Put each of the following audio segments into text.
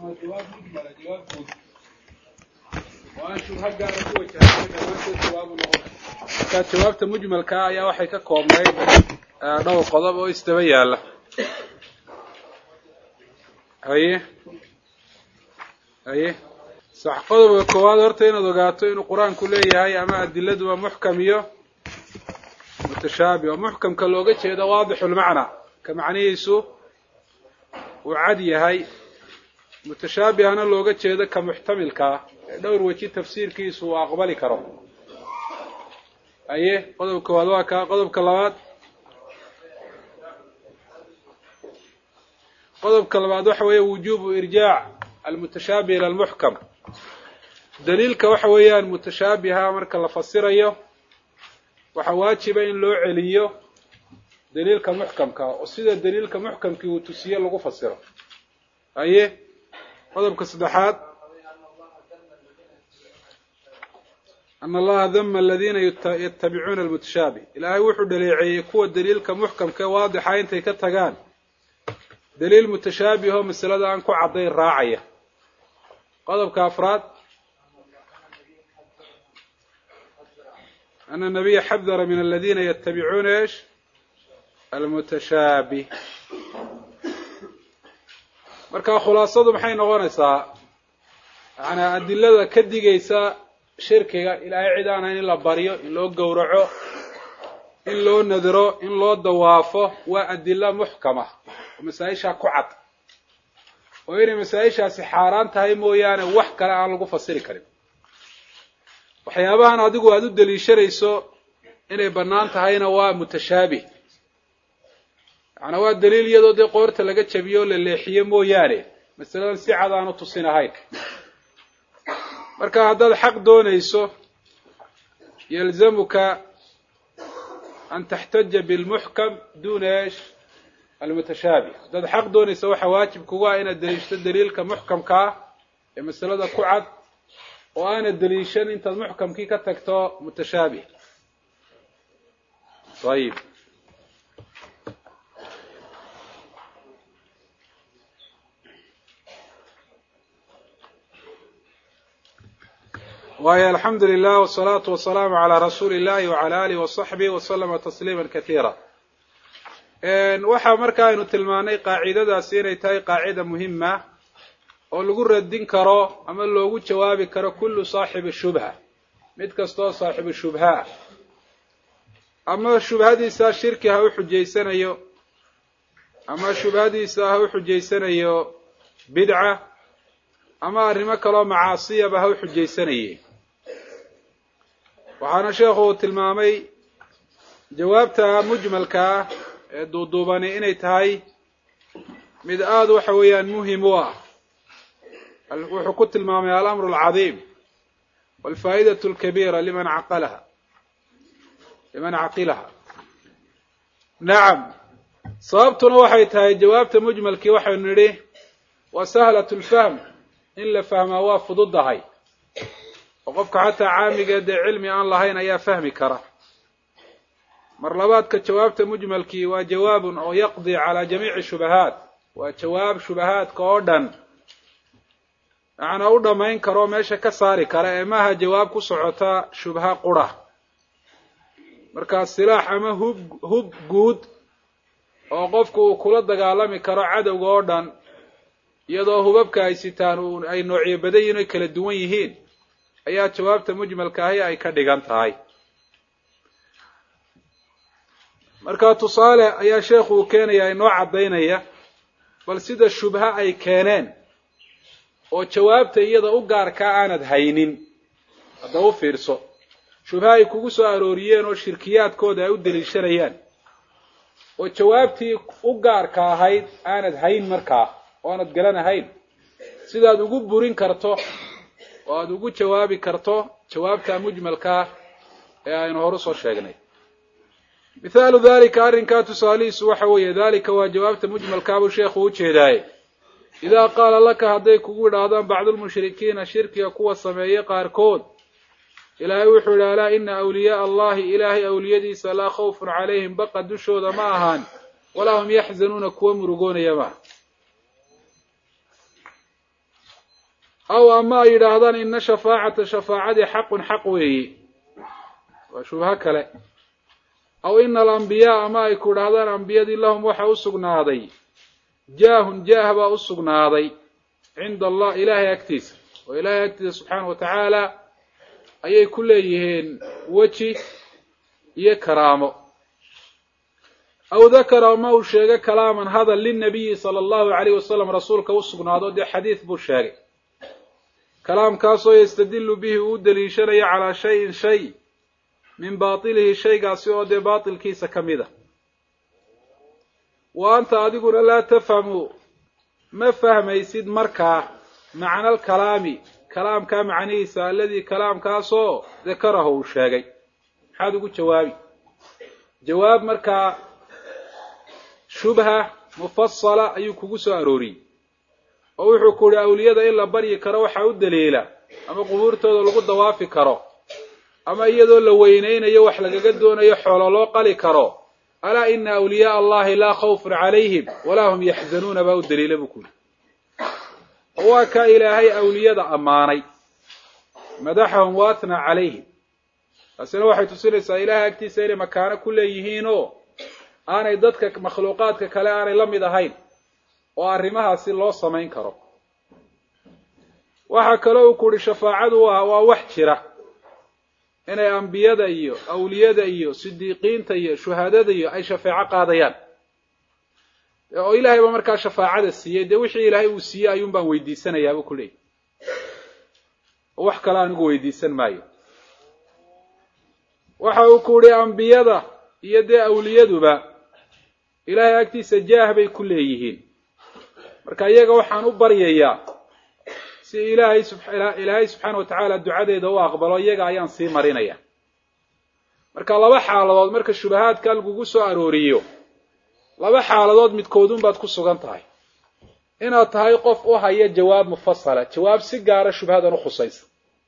jawaab mujmala jawaab guud oo aan shubha gaara ku wajahsan dhammaantood jawaabu noqon markaa jawaabta mujmalkaa ayaa waxay ka koobnayd dhowr qodob oo isdaba yaala haye haye sax qodobka koowaad horta inaad ogaato inuu qur-aanku leeyahay ama adiladu waa muxkam iyo mutashaabi oo muxkamka looga jeedo waadixulmacnaa ka macnihiisu uu cad yahay mutashaabihana looga jeedo ka muxtamilkaa ee dhowr weji tafsiirkiisu uu aqbali karo haye qodobka koowaad waa kaa qodobka labaad qodobka labaad waxa weeye wujubu irjaac almutashaabih ila almuxkam daliilka waxa weeyaan mutashaabiha marka la fasirayo waxaa waajiba in loo celiyo daliilka muxkamka oo sida daliilka muxkamkii uu tusiye lagu fasiro haye qodobka saddexaad ana allaha dama aladiina yatabicuuna almutashaabih ilaahay wuxuu dhaleeceeyey kuwa daliilka muxkamka ee waadixa intay ka tagaan daliil mutashaabih oo masalada aan ku caddayn raacaya qodobka afraad ana nabiya xadara min aladina yatabicuuna esh almutashaabih marka khulaasadu maxay noqonaysaa yaani adilada ka digaysa shirkiga ilaahay cid aan ahayn in la baryo in loo gowraco in loo nadiro in loo dawaafo waa adila muxkama oo masaa-ishaa ku cad oo inay masaa-ishaasi xaaraan tahay mooyaane wax kale aan lagu fasiri karin waxyaabahan adigu aada u daliishanayso inay bannaan tahayna waa mutashaabih macnaa waa daliil iyadoo dee qoorta laga jabiyo o la leexiyo mooyaane masaladan si cad aanu tusin ahayn marka haddaad xaq doonayso yalzamuka an taxtaja bilmuxkam duna esh almutashaabih haddaad xaq doonayso waxaa waajib kugu ah inaad daliishto daliilka muxkamka ah ee masalada ku cad oo aanad daliishan intaad muxkamkii ka tagto mutashaabih ayib waayo alxamdu lilah wsalaatu wasalaamu calaa rasuuli illahi wacala alihi wasaxbih waslama tasliima kasiira waxaa marka aynu tilmaanay qaacidadaasi inay tahay qaacida muhima oo lagu radin karo ama loogu jawaabi karo kullu saaxibi shubha mid kastaoo saaxibu shubha ah ama shubhadiisa shirki ha u xujaysanayo ama shubhadiisa ha u xujaysanayo bidca ama arrimo kaloo macaasiyaba ha u xujaysanayeen waxaana sheekhu uu tilmaamay jawaabta mujmalka ah ee duuduubani inay tahay mid aada waxa weeyaan muhim u ah wuxuu ku tilmaamay alamru alcadiim walfaa'idatu alkabiira liman caqalaha liman caqilaha nacam sababtuna waxay tahay jawaabta mujmalkii waxaynu nidhi waa sahlat lfahm in la fahmaa waa fududahay oo qofka xataa caamigee dee cilmi aan lahayn ayaa fahmi kara mar labaadka jawaabta mujmalkii waa jawaabun oo yaqdi calaa jamiici shubahaat waa jawaab shubahaadka oo dhan macnaa u dhammayn karo meesha ka saari kara ee maaha jawaab ku socota shubha qura markaa silaax ama hub hub guud oo qofku uu kula dagaalami karo cadowga oo dhan iyadoo hubabka ay sitaan ay noocyo badan yihin oy kala duwan yihiin ayaa jawaabta mujmalka ahi ay ka dhigan tahay marka tusaale ayaa sheekhu uu keenaya inoo caddaynaya bal sida shubha ay keeneen oo jawaabta iyada u gaarkaa aanad haynin hadda u fiirso shubha ay kugu soo arooriyeen oo shirkiyaadkooda ay u daliishanayaan oo jawaabtii u gaarka ahayd aanad hayn markaa oo aanad garanahayn sidaad ugu burin karto oo aada ugu jawaabi karto jawaabta mujmalkaa ee aynu horu soo sheegnay mithaalu dalika arrinkaa tusaalihiisu waxa weeye dalika waa jawaabta mujmalkaabuu sheekhu u jeedaaye idaa qaala laka hadday kugu idhaahdaan bacdulmushrikiina shirkiga kuwa sameeye qaarkood ilaahay wuxuu yidhi alaa ina awliyaaa allahi ilaahay awliyadiisa laa khawfun calayhim baqa dushooda ma ahaan walaa hum yaxzanuuna kuwa murugoonaya maaha aw ama ay yidhaahdaan ina shafaacata shafaacadii xaqun xaq weeye waa shubho kale aw ina alambiyaa ama ay ku idhaahdaan ambiyadii lahum waxa u sugnaaday jaahun jaah baa u sugnaaday cinda allah ilaahay agtiisa oo ilaahay agtiisa subxaana wa tacaala ayay ku leeyihiin weji iyo karaamo aw dakara ma uu sheegay kalaaman hadal linabiyi sala allahu calayh wasalam rasuulka u sugnaado dee xadiid buu sheegay kalaamkaasoo yastadilu bihi uu daliishanayo calaa shayin shay min baatilihi shaygaasi oo dee baatilkiisa ka mid a wa anta adiguna laa tafhamu ma fahmaysid markaa macna alkalaami kalaamkaa macnihiisa aladii kalaamkaasoo dakarahu uu sheegay maxaad ugu jawaabi jawaab markaa shubha mufasala ayuu kugu soo arooriyey oo wuxuu ku yihi awliyada in la baryi karo waxaa u daliila ama qubuurtooda lagu dawaafi karo ama iyadoo la weynaynayo wax lagaga doonayo xoolo loo qali karo alaa ina awliyaaa allahi laa khawfun calayhim walaa hum yaxzanuuna baa u daliila buu ku yihi waa ka ilaahay awliyada ammaanay madaxahum waatna calayhim taasina waxay tusinaysaa ilaahay agtiisa inay makaano ku leeyihiinoo aanay dadka makhluuqaadka kale aanay la mid ahayn oo arrimahaasi loo samayn karo waxaa kaloo uu ku uhi shafaacadu waa waa wax jira inay ambiyada iyo awliyada iyo sidiiqiinta iyo shuhadada iyo ay shafeeco qaadayaan oo ilaahay baa markaa shafaacada siiyey dee wixii ilaahay uu siiyey ayuun baan weydiisanayaabuu ku leeyahy oo wax kale anigu weydiisan maayo waxa uu ku uhi ambiyada iyo dee awliyaduba ilaahay agtiisa jaah bay ku leeyihiin marka iyaga waxaan u baryayaa si ilaahay ilaahay subxaana wa tacaala ducadeeda u aqbalo iyaga ayaan sii marinaya marka laba xaaladood marka shubahaadka lagugu soo arooriyo laba xaaladood midkoodun baad ku sugan tahay inaad tahay qof u haya jawaab mufasala jawaab si gaara shubhadan u khusaysa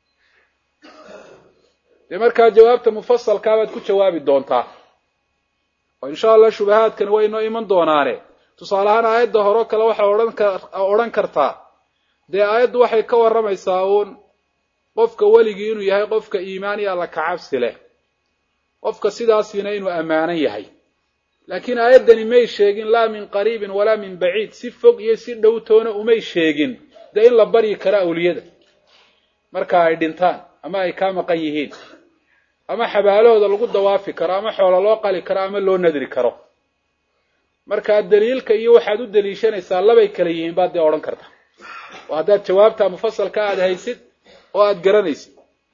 dee markaa jawaabta mufasalkaabaad ku jawaabi doontaa oo insha allah shubahaadkani way inoo iman doonaane tusaale ahaan aayadda horo kale waxaa odhan ka odhan kartaa dee aayaddu waxay ka warramaysaa uun qofka weligii inuu yahay qofka iimaan iyo alla kacabsi leh qofka sidaasiina inuu ammaanan yahay laakiin aayaddani may sheegin laa min qariibin walaa min baciid si fog iyo si dhowtoona umay sheegin dee in la baryi karo awliyada marka ay dhintaan ama ay kaa maqan yihiin ama xabaalahooda lagu dawaafi karo ama xoolo loo qali karo ama loo nadri karo markaa daliilka iyo waxaad u daliishanaysaa labay kala yihiin baad dee odhan karta oo haddaad jawaabta mufasalka aada haysid oo aada garanaysid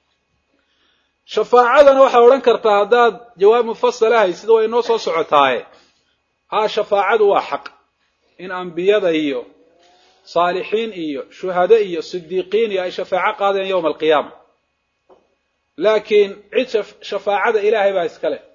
shafaacadana waxaad odhan kartaa haddaad jawaab mufasala haysid way inoo soo socotaaye haa shafaacadu waa xaq in ambiyada iyo saalixiin iyo shuhado iyo sidiiqiin iyo ay shafaaco qaadeen yowma alqiyaama laakiin cid shafaacada ilaahay baa iska leh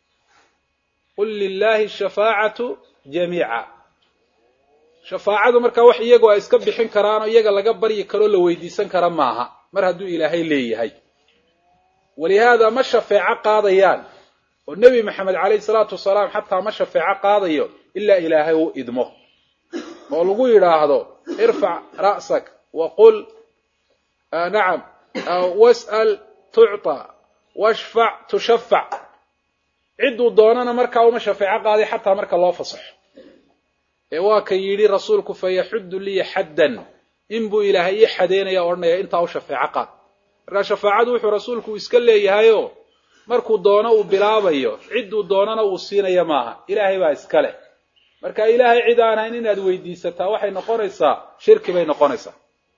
qul lilaahi shafaacatu jamiica shafaacadu markaa wax iyagu ay iska bixin karaanoo iyaga laga baryi karoo la weydiisan kara maaha mar hadduu ilaahay leeyahay walihaada ma shafeeco qaadayaan oo nebi maxamed calayhi salaatu wasalaam xataa ma shafeeco qaadayo ilaa ilaahay uu idmo oo lagu yidhaahdo irfac ra'sak wa qul nacam was'al tucطa washfac tushafac cidduu doonana markaa uma shafeeco qaaday xataa marka loo fasaxo ee waa ka yidhi rasuulku fayaxuddu liya xaddan inbuu ilaahay ii xadeynaya odhanaya intaa u shafeeco qaad markaa shafaacadu wuxuu rasuulku iska leeyahayoo markuu doono uu bilaabayo cidduu doonana uu siinaya maaha ilaahay baa iska leh marka ilaahay cid aan hayn inaad weydiisataa waxay noqonaysaa shirki bay noqonaysaa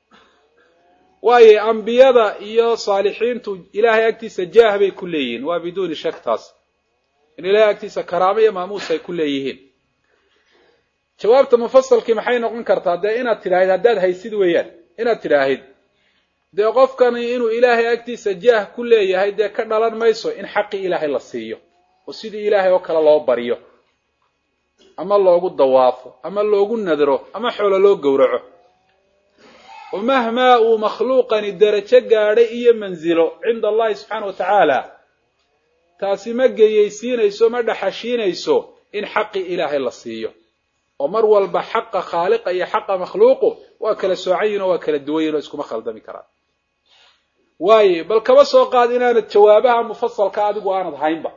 waayo ambiyada iyo saalixiintu ilaahay agtiisa jaah bay ku leeyihiin waa biduuni shak taas in ilaahay agtiisa karaamo iyo maamuus ay ku leeyihiin jawaabta mufasalkii maxay noqon kartaa dee inaad tidhaahid haddaad haysid weeyaan inaad tidhaahid dee qofkani inuu ilaahay agtiisa jaah ku leeyahay dee ka dhalan mayso in xaqii ilaahay la siiyo oo sidii ilaahay oo kale loo baryo ama loogu dawaafo ama loogu nadro ama xoolo loo gowraco oo mahmaa uu makhluuqani derajo gaadhay iyo mansilo cinda allahi subxaana wa tacaala taasi ma geyaysiinayso ma dhaxashiinayso in xaqii ilaahay la siiyo oo mar walba xaqa khaaliqa iyo xaqa makhluuqu waa kala soocan yihin oo waa kala duwan yihin oo iskuma khaldami karaan waaye bal kaba soo qaad inaanad jawaabaha mufasalka adigu aanad haynba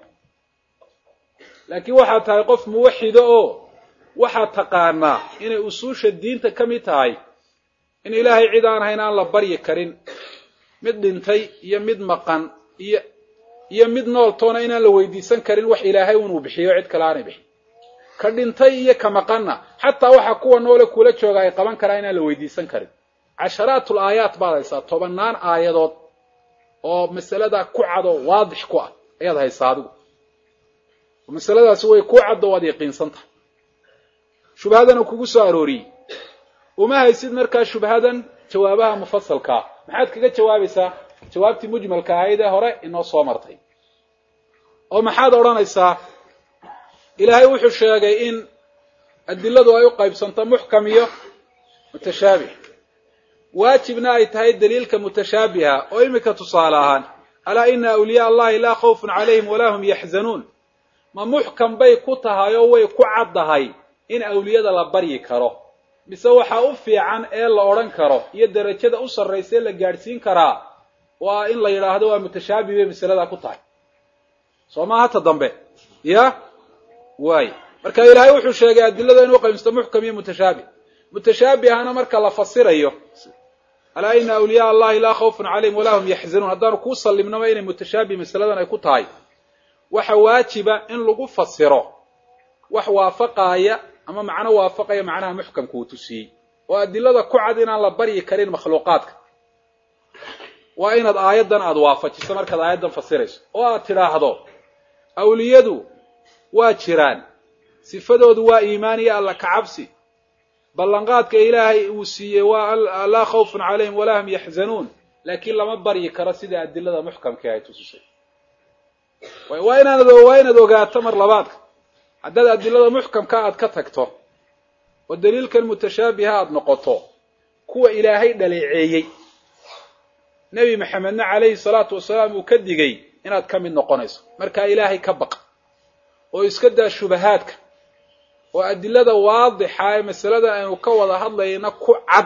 laakiin waxaad tahay qof muwaxido oo waxaad taqaanaa inay usuusha diinta ka mid tahay in ilaahay cid aan hayn aan la baryi karin mid dhintay iyo mid maqan iyo iyo mid nool toona inaan la weydiisan karin wax ilaahay unuu bixiyo cid kale aanay bixin ka dhintay iyo ka maqanna xataa waxa kuwa noole kula jooga ay qaban karaan inaan la weydiisan karin casharaatul aayaat baad haysaa tobannaan aayadood oo masalada ku cado waadix ku ah ayaad haysaa adigu masaladaasi way ku caddo waad yaqiinsan tahay shubhadana kugu soo arooriyey uma haysid markaa shubhadan jawaabaha mufasalkaa maxaad kaga jawaabaysaa jawaabtii mujmalka ahayd ee hore inoo soo martay oo maxaad odhanaysaa ilaahay wuxuu sheegay in adiladu ay u qaybsanto muxkam iyo mutashaabih waajibna ay tahay daliilka mutashaabiha oo iminka tusaale ahaan alaa ina awliyaa allahi laa khawfun calayhim walaa hum yaxzanuun ma muxkam bay ku tahay oo way ku caddahay in awliyada la baryi karo mise waxaa u fiican ee la odhan karo iyo derajada u sarraysa ee la gaadhsiin karaa waa in la yidhaahdo waa mutashaabih bay masaladaa ku tahay soo maaha ta dambe ya waay marka ilaahay wuxuu sheegay adilada inuu qaybsato muxkam iyo mutashaabih mutashaabihana marka la fasirayo alaa ina awliyaa allahi laa khawfun calayhim walaa hum yaxzanuun haddaanu kuu sallimnaba inay mutashaabih masaladan ay ku tahay waxa waajiba in lagu fasiro wax waafaqaaya ama macno waafaqaya macnaha muxkamka uu tusiyey oo adilada ku cad inaan la baryi karin makhluuqaadka waa inaad aayaddan aada waafajiso markaad aayaddan fasirayso oo aad tidhaahdo awliyadu waa jiraan sifadoodu waa iimaan iyo alla kacabsi ballanqaadka ilaahay uu siiyey waa laa khawfun calayhim walaa hum yaxzanuun laakiin lama baryi karo sida adilada muxkamkii ay tusisay waa inaanad waa inaad ogaato mar labaadka haddaad adilada muxkamka aad ka tagto oo daliilkan mutashaabiha aada noqoto kuwa ilaahay dhaleeceeyey nebi maxamedna calayhi salaatu wasalaam uu ka digay inaad ka mid noqonayso markaa ilaahay ka baqa oo iska daa shubahaadka oo adilada waadixa ee masaladan aynu ka wada hadlayna ku cad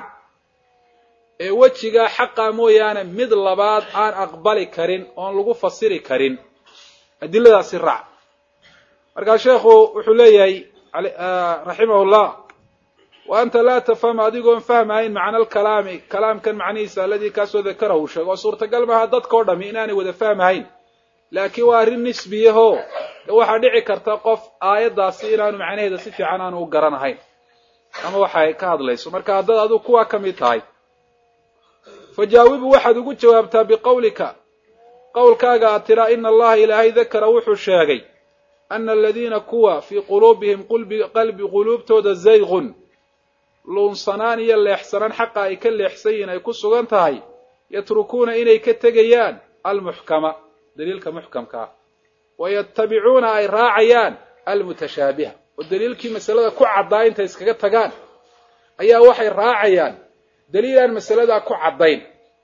ee wejigaa xaqa mooyaane mid labaad aan aqbali karin oon lagu fasiri karin adiladaasi raac markaa sheekhu wuxuu leeyahay raximahullah wa anta laa tafham adigoon fahmahayn macna alkalaami kalaamkan macnihiisa aladii kaasoo dakarahu uu sheego oo suurtagal maaha dadka o dhami inaanay wada fahmahayn laakiin waa arrin nisbiyaho waxaa dhici karta qof aayaddaasi inaanu macnaheeda si fiican aanu u garanahayn ama waxay ka hadlayso marka haddaad adigu kuwaa ka mid tahay fajaawibu waxaad ugu jawaabtaa biqawlika qowlkaaga aad tidhaa ina allaha ilaahay dakara wuxuu sheegay ana aladiina kuwa fii quluubihim qalbi quluubtooda zayqun luunsanaan iyo leexsanaan xaqa ay ka leexsan yihiin ay ku sugan tahay yatrukuuna inay ka tegayaan almuxkama daliilka muxkamka ah wayatabicuuna ay raacayaan almutashaabiha oo daliilkii masalada ku caddaa intay iskaga tagaan ayaa waxay raacayaan daliil aan masaladaa ku caddayn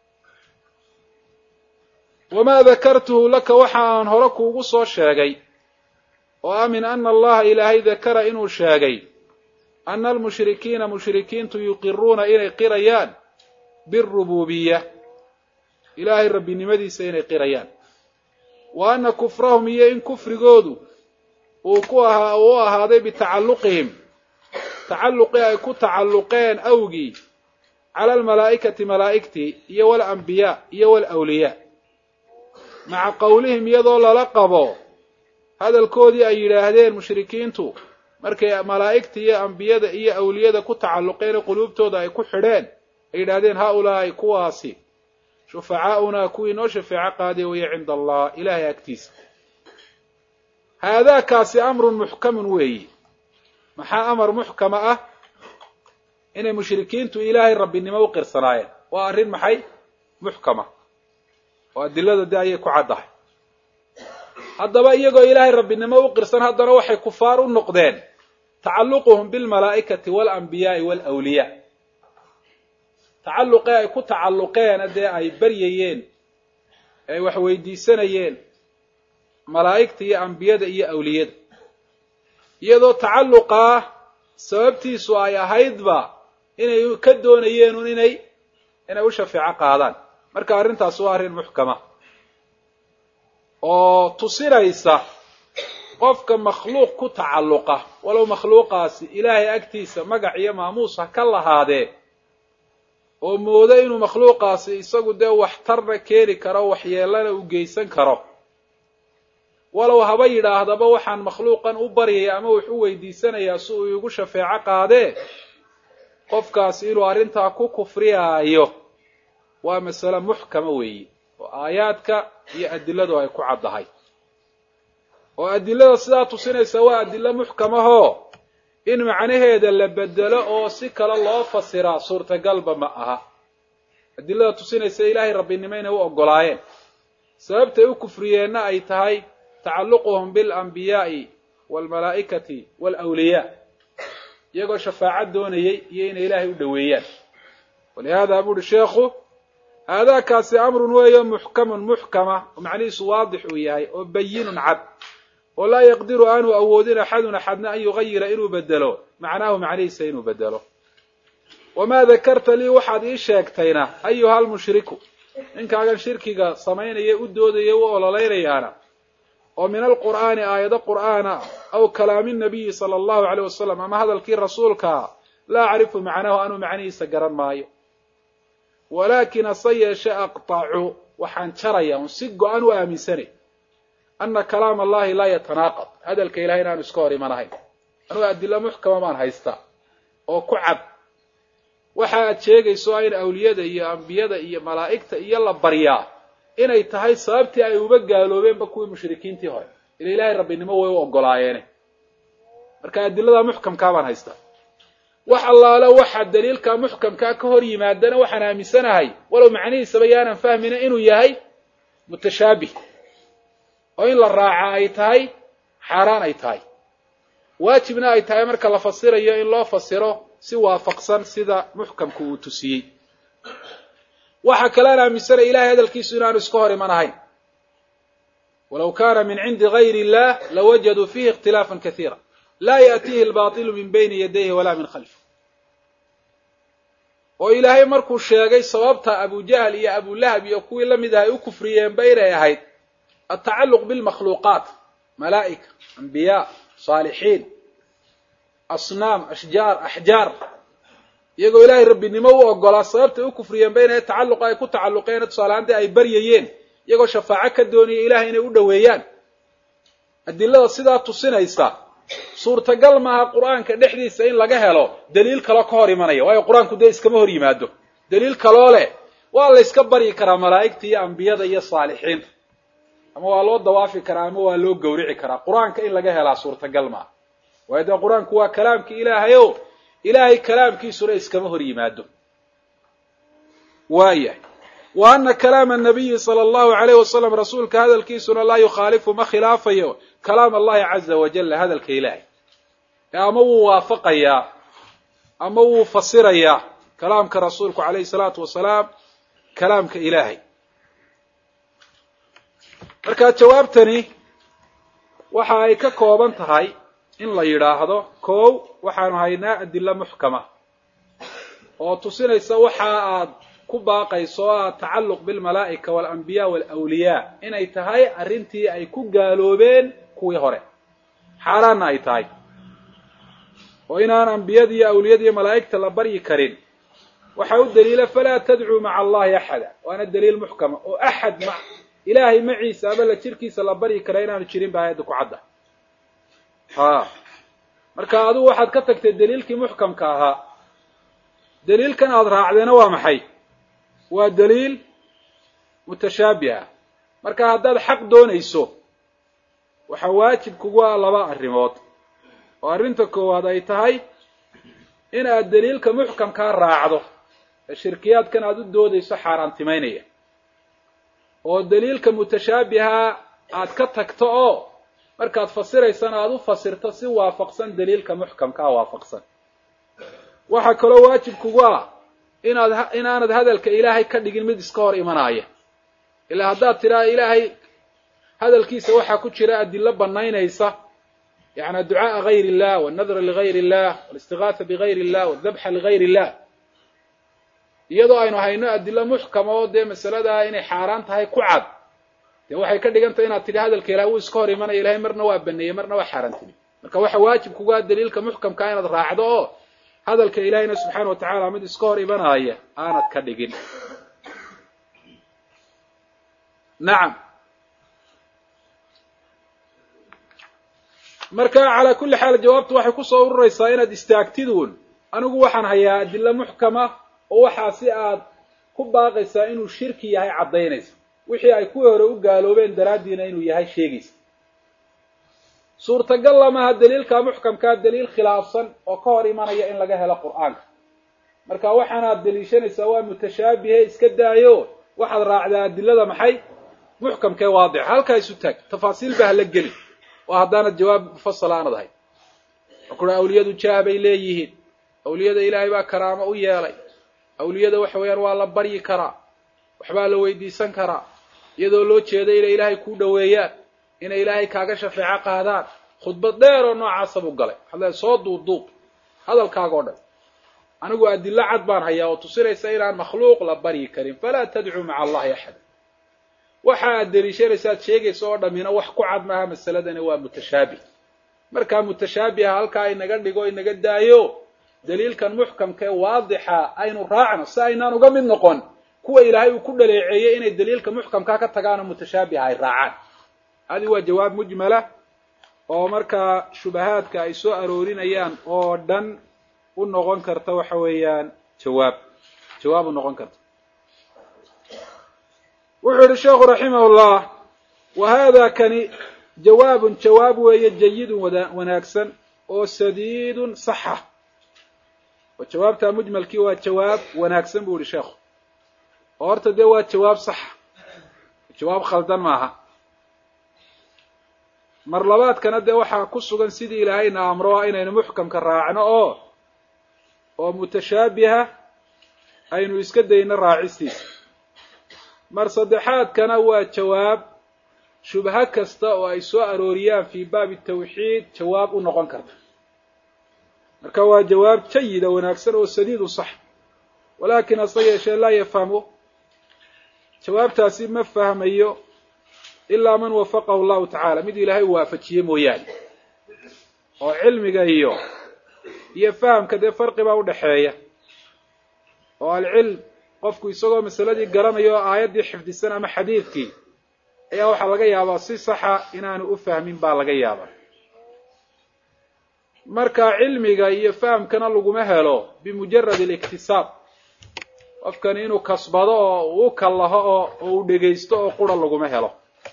wamaa dakartuhu laka waxa aan hore kuugu soo sheegay oo ah min ana allaha ilaahay dakara inuu sheegay ana almushrikiina mushrikiintu yuqiruuna inay qirayaan birububiya ilaahay rabbinimadiisa inay qirayaan wa ana kufrahum iyo in kufrigoodu uu ku ahaa uu u ahaaday bitacalluqihim tacalluqii ay ku tacalluqeen awgii cala almalaa'ikati malaa'igtii iyo walambiyaa iyo walawliyaa maca qowlihim iyadoo lala qabo hadalkoodii ay yidhaahdeen mushrikiintu markay malaa'igta iyo ambiyada iyo awliyada ku tacalluqeen quluubtooda ay ku xidheen ay yidhaahdeen haa-ulaa'i kuwaasi shufacaa'unaa kuwii noo shafeeco qaaday weye cinda allah ilaahay agtiisa haadaakaasi amrun muxkamun weeyi maxaa amar muxkama ah inay mushrikiintu ilaahay rabbinimo u qirsanaayeen waa arrin maxay muxkama oo adilada de ayay ku caddahay haddaba iyagoo ilaahay rabbinimo u qirsan haddana waxay kufaar u noqdeen tacalluquhum bilmalaa'ikati waalambiyaai waalawliyaa tacalluqee ay ku tacalluqeen dee ay baryayeen ay wax weydiisanayeen malaa'igta iyo ambiyada iyo awliyada iyadoo tacalluqaa sababtiisu ay ahaydba inay ka doonayeenun inay inay u shafeeco qaadaan marka arrintaas waa arrin muxkama oo tusinaysa qofka makhluuq ku tacalluqa walow makhluuqaasi ilaahay agtiisa magac iyo maamuus ha ka lahaadee oo moodo inuu makhluuqaasi isagu dee waxtarna keeni karo waxyeelana u geysan karo walow haba yidhaahdaba waxaan makhluuqan u baryaya ama wax u weydiisanayaa si uu igu shafeeco qaadee qofkaasi inuu arrintaa ku kufriyaayo waa masale muxkama weeyi oo aayaadka iyo adiladu ay ku caddahay oo adilada sidaa tusinaysa waa adilo muxkamahoo in macnaheeda la bedelo oo si kale loo fasiraa suurtagalba ma aha adilada tusinaysa ilaahay rabbinimo inay u oggolaayeen sababtay u kufriyeenna ay tahay tacalluquhum biاlanbiyaa'i waalmalaa'ikati waalawliyaa iyagoo shafaaco doonayay iyo inay ilaahay u dhoweeyaan walihaada buuhi sheekhu aadaakaasi amrun weeyo muxkamun muxkama oo macnihiisu waadix uu yahay oo bayinun cad oo laa yaqdiru aanu awoodin axadun axadna an yugayira inuu bedelo macnaahu macnihiisa inuu bedelo wamaa dakarta lii waxaad ii sheegtayna ayuha almushriku ninkaagan shirkiga samaynaya u doodaya u ololaynayaana oo min alqur'aani aayado qur'aana aw kalaami nabiyi sala allahu aleyh wasalam ama hadalkii rasuulkaa laa acrifu macnahu anuu macnihiisa garan maayo walaakin hase yeeshe aqtacu waxaan jaraya un si go-an u aaminsanay ana kalaam allahi laa yatanaaqad hadalka ilahay inaanu iska hor imanahayn anugu adilo muxkama baan haystaa oo ku cad waxa aad sheegayso in awliyada iyo ambiyada iyo malaa'igta iyo la baryaa inay tahay sababtii ay uba gaaloobeenba kuwii mushrikiintii hore ila ilaahay rabbinimo way u ogolaayeene marka adilada muxkamkaa baan haystaa wax allaale waxa daliilka muxkamkaa ka hor yimaadana waxaan aaminsanahay walow macnihiisaba yaanan fahmina inuu yahay mutashaabih oo in la raaca ay tahay xaaraan ay tahay waajibna ay tahay marka la fasirayo in loo fasiro si waafaqsan sida muxkamku uu tusiyey waxa kalean aaminsanaya ilahay hadalkiisu inaanu iska hor iman ahayn walow kana min cindi gayr illah lawajaduu fihi ikhtilaafan kaiira laa yaأtiihi اlbaطilu min bayni yadayhi walaa min khalfi oo ilaahay markuu sheegay sababta abujahl iyo abulahab iyo kuwii la mid ah ay u kufriyeenba inay ahayd atacaluq bilmakhluuqaat malaa'ika ambiyaa saalixiin asnaam ashjaar axjaar iyagoo ilaahay rabbinimo u ogolaa sababtay u kufriyeenba inay tacalluqa ay ku tacalluqeen tusaalahaantii ay baryayeen iyagoo shafaaco ka doonaya ilahay inay u dhoweeyaan adilada sidaa tusinaysa suurtagal maaha qur'aanka dhexdiisa in laga helo daliil kaloo ka hor imanaya waayo qur-aanku dee iskama hor yimaado daliil kaloo leh waa la yska baryi karaa malaa'igta iyo ambiyada iyo saalixiinta ama waa loo dawaafi karaa ama waa loo gawrici karaa qur-aanka in laga helaa suurtagal maaha waayo dee qur-aanku waa kalaamkii ilaahay o ilaahay kalaamkiisuna iskama hor yimaado waayahay wa ana kalaama nabiyi sala allahu alayh wasalam rasuulka hadalkiisuna laa yukhaalifu ma khilaafayo kalaam allahi caza wajalla hadalka ilaahay ee ama wuu waafaqayaa ama wuu fasirayaa kalaamka rasuulku calayhi salaatu wasalaam kalaamka ilaahay marka jawaabtani waxa ay ka kooban tahay in la yidhaahdo kow waxaanu haynaa adilo muxkama oo tusinaysa waxa aad ku baaqayso o ah tacalluq bilmalaa'ika waalambiyaa waalawliyaa inay tahay arrintii ay ku gaaloobeen kuwii hore xaaraanna ay tahay oo inaan ambiyada iyo awliyada iyo malaa'igta la baryi karin waxaa u daliila falaa tadcuu maca allahi axada waana daliil muxkama oo axad ma ilaahay maciisa ama la jirkiisa la baryi kara inaanu jirin ba aayadda ku cadda ha marka adigu waxaad ka tagtay daliilkii muxkamka ahaa daliilkan aada raacdeena waa maxay waa daliil mutashaabiha marka haddaad xaq doonayso waxaa waajib kugu ah laba arrimood oo arrinta koowaad ay tahay in aad daliilka muxkamkaa raacdo ee shirkiyaadkan aada u doodayso xaaraantimaynaya oo daliilka mutashaabiha aad ka tagto oo markaad fasiraysana aada u fasirto si waafaqsan daliilka muxkamkaa waafaqsan waxaa kaloo waajib kugu ah inaad inaanad hadalka ilaahay ka dhigin mid iska hor imanaaya ilaa haddaad tidhaha ilaahay hadalkiisa waxaa ku jira adilo banaynaysa yani ducaaa gayr illah walnadra ligayr illah walistigaatha bigayr illah waldabxa ligayr illah iyadoo aynu hayno adilo muxkama oo dee masaladaa inay xaaraan tahay ku cad dee waxay ka dhigantahay inaad tidhi hadalka ilahay wuu iska hor imanaya ilahay marna waa baneeyey marna waa xaaraantimi marka waxa waajib kugaa daliilka muxkamkaa inaad raacdo oo hadalka ilahayna subxaana wa tacaala mid iska hor imanaya aanad ka dhigin nacam marka calaa kulli xaal jawaabtu waxay kusoo ururaysaa inaad istaagtiduun anigu waxaan hayaa adilo muxkama oo waxaa si aad ku baaqaysaa inuu shirki yahay caddaynaysa wixii ay kuwii hore u gaaloobeen daraaddiina inuu yahay sheegaysa suurtagal lamaha daliilka muxkamkaa daliil khilaafsan oo ka hor imanaya in laga helo qur'aanka marka waxaanaad daliishanaysaa waa mutashaabihe iska daayo waxaad raacdaa adilada maxay muxkamkee waadixa halkaa isu taag tafaasiil ba hala geli oo haddaanad jawaab mufasala aanad ahay oo kura awliyadu jaah bay leeyihiin awliyada ilaahay baa karaamo u yeelay awliyada waxa weeyaan waa la baryi karaa waxbaa la weydiisan karaa iyadoo loo jeeda inay ilaahay kuu dhoweeyaan inay ilaahay kaaga shafeeco qaadaan khudbad dheer oo noocaasa buu galay waxaad leeay soo duuduub hadalkaaga o dhan anigu adilo cad baan hayaa oo tusinaysa inaan makhluuq la baryi karin falaa tadcuu maca allahi axada waxa aad deliishanaysa ad sheegaysa oo dhammina wax ku cad maaha masaladani waa mutashaabih markaa mutashaabiha halkaa inaga dhigo inaga daayo daliilkan muxkamka ee waadixa aynu raacno si aynaan uga mid noqon kuwa ilaahay uu ku dhaleeceeyey inay daliilka muxkamkaa ka tagaanoo mutashaabiha ay raacaan hadi waa jawaab mujmala oo markaa shubahaadka ay soo aroorinayaan oo dhan u noqon karta waxa weeyaan jawaab jawaab u noqon karta wuxuu yihi sheekhu raximah llah wa hada kani jawaabun jawaab weeye jayidun wanaagsan oo sadiidun saxa oo jawaabtaa mujmalkii waa jawaab wanaagsan buu yihi sheekhu oo horta dee waa jawaab saxa jawaab khaldan maaha mar labaadkana dee waxaa ku sugan sidii ilaahayna amro inaynu muxkamka raacno oo oo mutashaabiha aynu iska dayno raacistiisa mar saddexaadkana waa jawaab shubho kasta oo ay soo arooriyaan fii baabi tawxiid jawaab u noqon karta marka waa jawaab jayida wanaagsan oo sadiid u sax walaakin hase yeeshee laa yafhamu jawaabtaasi ma fahmayo ilaa man wafaqahu llahu tacaala mid ilaahay u waafajiye mooyaane oo cilmiga iyo iyo fahamka dee farqi baa udhaxeeya oo alcilm qofku isagoo masaladii garanayo oo aayaddii xifdisan ama xadiidkii ayaa waxaa laga yaabaa si saxa inaanu u fahmin baa laga yaabaa marka cilmiga iyo fahamkana laguma helo bimujarad aliktisaab qofkani inuu kasbado oo uu u kallaho oo oo uu dhegaysto oo qura laguma helo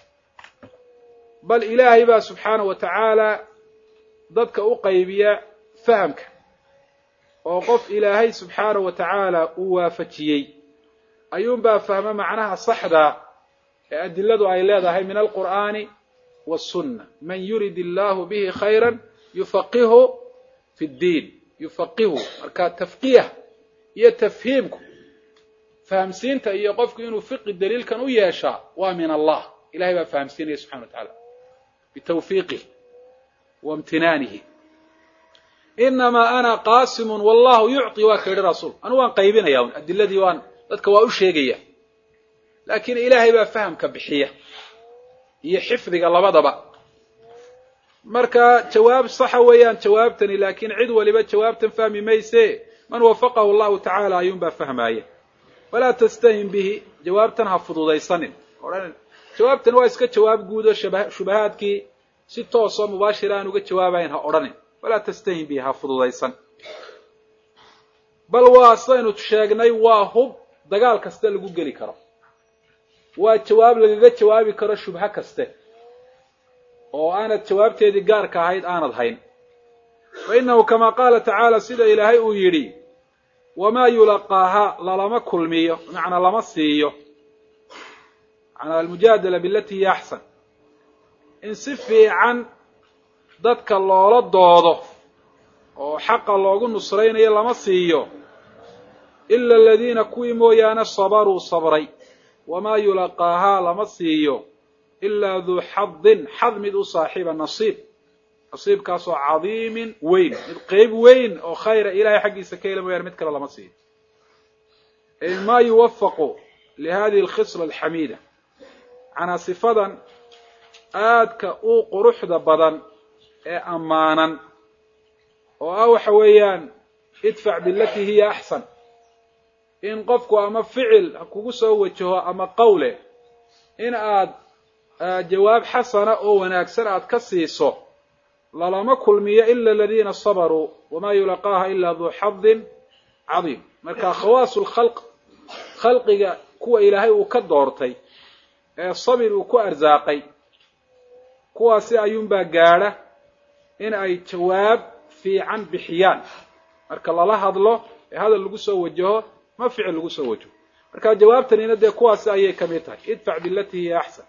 bal ilaahay baa subxaana wa tacaala dadka u qaybiya fahamka oo qof ilaahay subxaana wa tacaala uu waafajiyey ayuunbaa fahma macnaha saxda ee adiladu ay leedahay min alqur'aani wasunna man yurid illaahu bihi khayra yufaqihu fi ddiin yufaqihu marka tafqiih iyo tafhiimku fahamsiinta iyo qofku inuu fiqi daliilkan u yeeshaa waa min allah ilahay baa fahamsiinaya subxana wa tacaala bitawfiiqih wa imtinaanihi inamaa ana qaasimun wallahu yucطi waa ka yidhi rasuul anu waan qaybinaya un adiladii waan dadka waa u sheegaya laakiin ilaahay baa fahamka bixiya iyo xifdiga labadaba marka jawaab saxa weeyaan jawaabtani laakiin cid waliba jawaabtan fahmi mayse man wafaqahu allahu tacaala ayuunbaa fahmaaya falaa tastahin bihi jawaabtan ha fududaysanin odhan jawaabtan waa iska jawaab guud oo shubahaadkii si toosoo mubaashira aan uga jawaabayn ha odhanin falaa tastahin bihi ha fududaysan bal waa sidaynu sheegnay waa hub dagaal kaste lagu geli karo waa jawaab lagaga jawaabi karo shubho kaste oo aanad jawaabteedii gaarka ahayd aanad hayn fa innahu kamaa qaala tacaala sida ilaahay uu yidhi wamaa yulaqaaha lalama kulmiyo macnaa lama siiyo macnaa almujaadala bilati hiya axsan in si fiican dadka loola doodo oo xaqa loogu nusraynayo lama siiyo ila aladiina kuwii mooyaane sabaruu sabray wamaa yulaqaahaa lama siiyo ilaa duu xadin xad mid u saaxiiba nasiib nasiibkaasoo cadiimin weyn mid qeyb weyn oo khayra ilahay xaggiisa ka hela mooyaane mid kale lama siiyo ma yuwafaqu lihadihi alkhisla alxamiida macnaa sifadan aadka u quruxda badan ee ammaanan oo ah waxa weeyaan idfac bilatii hiya axsan in qofku ama ficil kugu soo wajaho ama qawle in aad jawaab xasana oo wanaagsan aad ka siiso lalama kulmiyo ila aladiina sabaruu wamaa yulaqaaha ila duu xadin cadiim marka khawaasu lkhalq khalqiga kuwa ilaahay uu ka doortay ee sabir uu ku arsaaqay kuwaasi ayuunbaa gaadha in ay jawaab fiican bixiyaan marka lala hadlo ee hadal lagu soo wajaho ma ficil lagu soo wajaho marka jawaabtanina dee kuwaasi ayay ka mid tahay idfac bilatii hiya axsan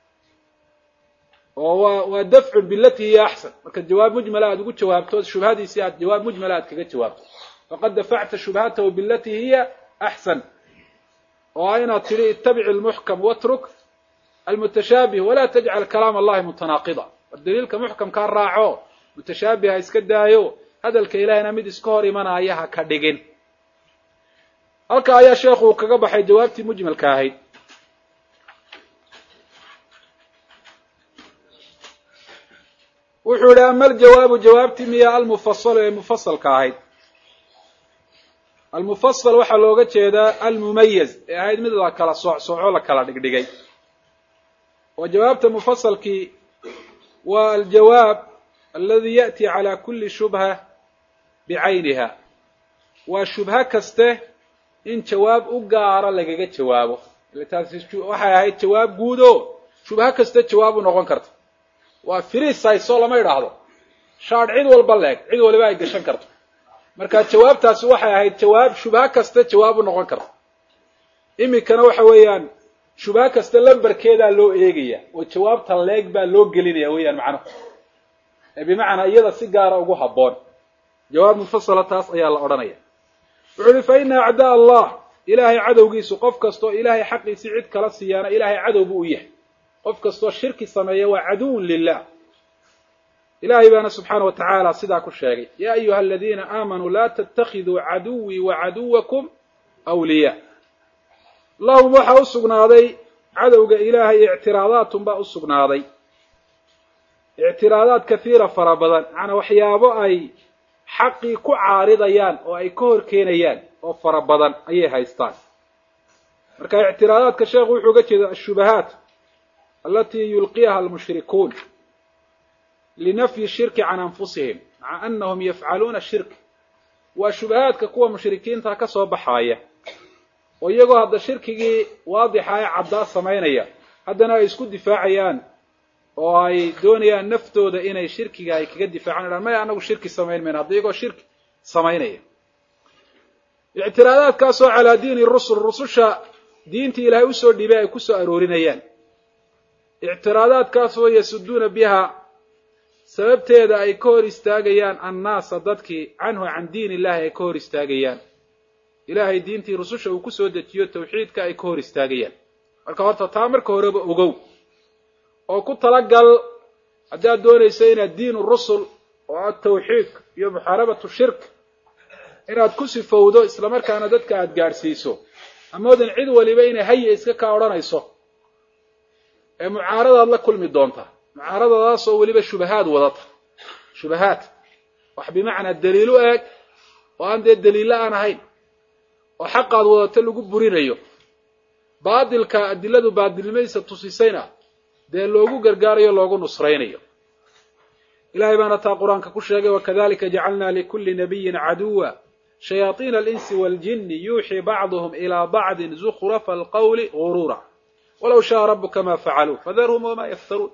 oo waa waa dafcun bilatii hiya axsan marka jawaab mujmala aad ugu jawaabto shubhadiisii aad jawaab mujmala aad kaga jawaabto faqad dafacta shubhatahu bilatii hiya axsan oo ah inaad tidhi itabic almuxkam watruk almutashaabih walaa tajcal kalaam allahi mutanaaqida war daliilka muxkamkaa raaco mutashaabiha iska daayo hadalka ilahayna mid iska hor imanaya ha ka dhigin halka ayaa sheekhu uu kaga baxay jawaabtii mujmalka ahayd wuxuu yihi ama aljawaabu jawaabtii miya almufasalu ee mufasalka ahayd almufasal waxaa looga jeedaa almumayaz ee ahayd mid la kala soocsoco la kala dhigdhigay oo jawaabta mufasalkii waa aljawaab aladi ya'ti calaa kulli shubha bicayniha waa shubho kaste in jawaab u gaara lagaga jawaabo ile taasi waxay ahayd jawaab guud oo shubho kaste jawaab u noqon karta waa firiisayso lama idhaahdo shaadh cid walba leeg cid waliba ay gashan karto marka jawaabtaasi waxay ahayd jawaab shubho kaste jawaab u noqon karta iminkana waxa weeyaan shubho kasta lambarkeedaa loo eegaya oo jawaabta leeg baa loo gelinaya weeyaan macnuhu ee bimacnaa iyada si gaara ugu habboon jawaab mufasala taas ayaa la odhanaya wuxuu uhi fa ina acdaa allah ilaahay cadowgiisu qof kastoo ilaahay xaqiisii cid kala siiyaana ilaahay cadow buu u yahay qof kastoo shirki sameeya waa caduwun lilah ilahay baana subxaana wa tacaala sidaa ku sheegay ya ayuha aladiina aamanuu laa tattakhiduu caduwii wa caduwakum wliyaa lahum waxaa u sugnaaday cadowga ilaahay ictiraadaatun baa u sugnaaday ictiraadaad kahiira fara badan macnaa waxyaabo ay xaqii ku caaridayaan oo ay ka hor keenayaan oo fara badan ayay haystaan marka ictiraadaadka sheekhu wuxuu uga jeeda ashubahaat alatii yulqiyaha almushrikuun linafyi shirki can anfusihim maca anahum yafcaluuna shirk waa shubahaadka kuwa mushrikiinta ka soo baxaaya oo iyagoo hadda shirkigii waadixa ee caddaa samaynaya haddana ay isku difaacayaan oo ay doonayaan naftooda inay shirkiga ay kaga difaacaan idhan maya anagu shirki samayn mayna hadda iyagoo shirki samaynaya ictiraadaadkaasoo calaa diini rusul rususha diintii ilaahay usoo dhibay ay kusoo aroorinayaan ictiraadaadkaasoo yasuduuna biha sababteeda ay ka hor istaagayaan annaasa dadkii canhu can diin illahi ay ka hor istaagayaan ilaahay diintii rususha uu kusoo dejiyo tawxiidka ay ka hor istaagayaan marka horta taa marka horeba ogow oo ku talagal haddaad doonayso inaad diinu rusul oo ah tawxiid iyo muxaarabatu shirk inaad ku sifowdo islamarkaana dadka aada gaadhsiiso amoodan cid waliba inay haya iska kaa odhanayso ee mucaaradaad la kulmi doonta mucaaradadaasoo weliba shubahaad wadata shubahaad wax bimacnaa daliilu eeg oo aan dee daliilla aan ahayn oo xaqaad wadato lagu burinayo baadilka adiladu baadilnimadiisa tusisayna dee loogu gargaarayo loogu nusraynayo ilahay baana taa qur-aanka ku sheegay wakadalika jacalna likulli nabiyin caduwa shayaaiina alinsi waaljini yuuxii bacduhum ilaa bacdin zukhrafa alqawli guruura walow shaaa rabuka ma facaluu fadarhum wama yaftaruun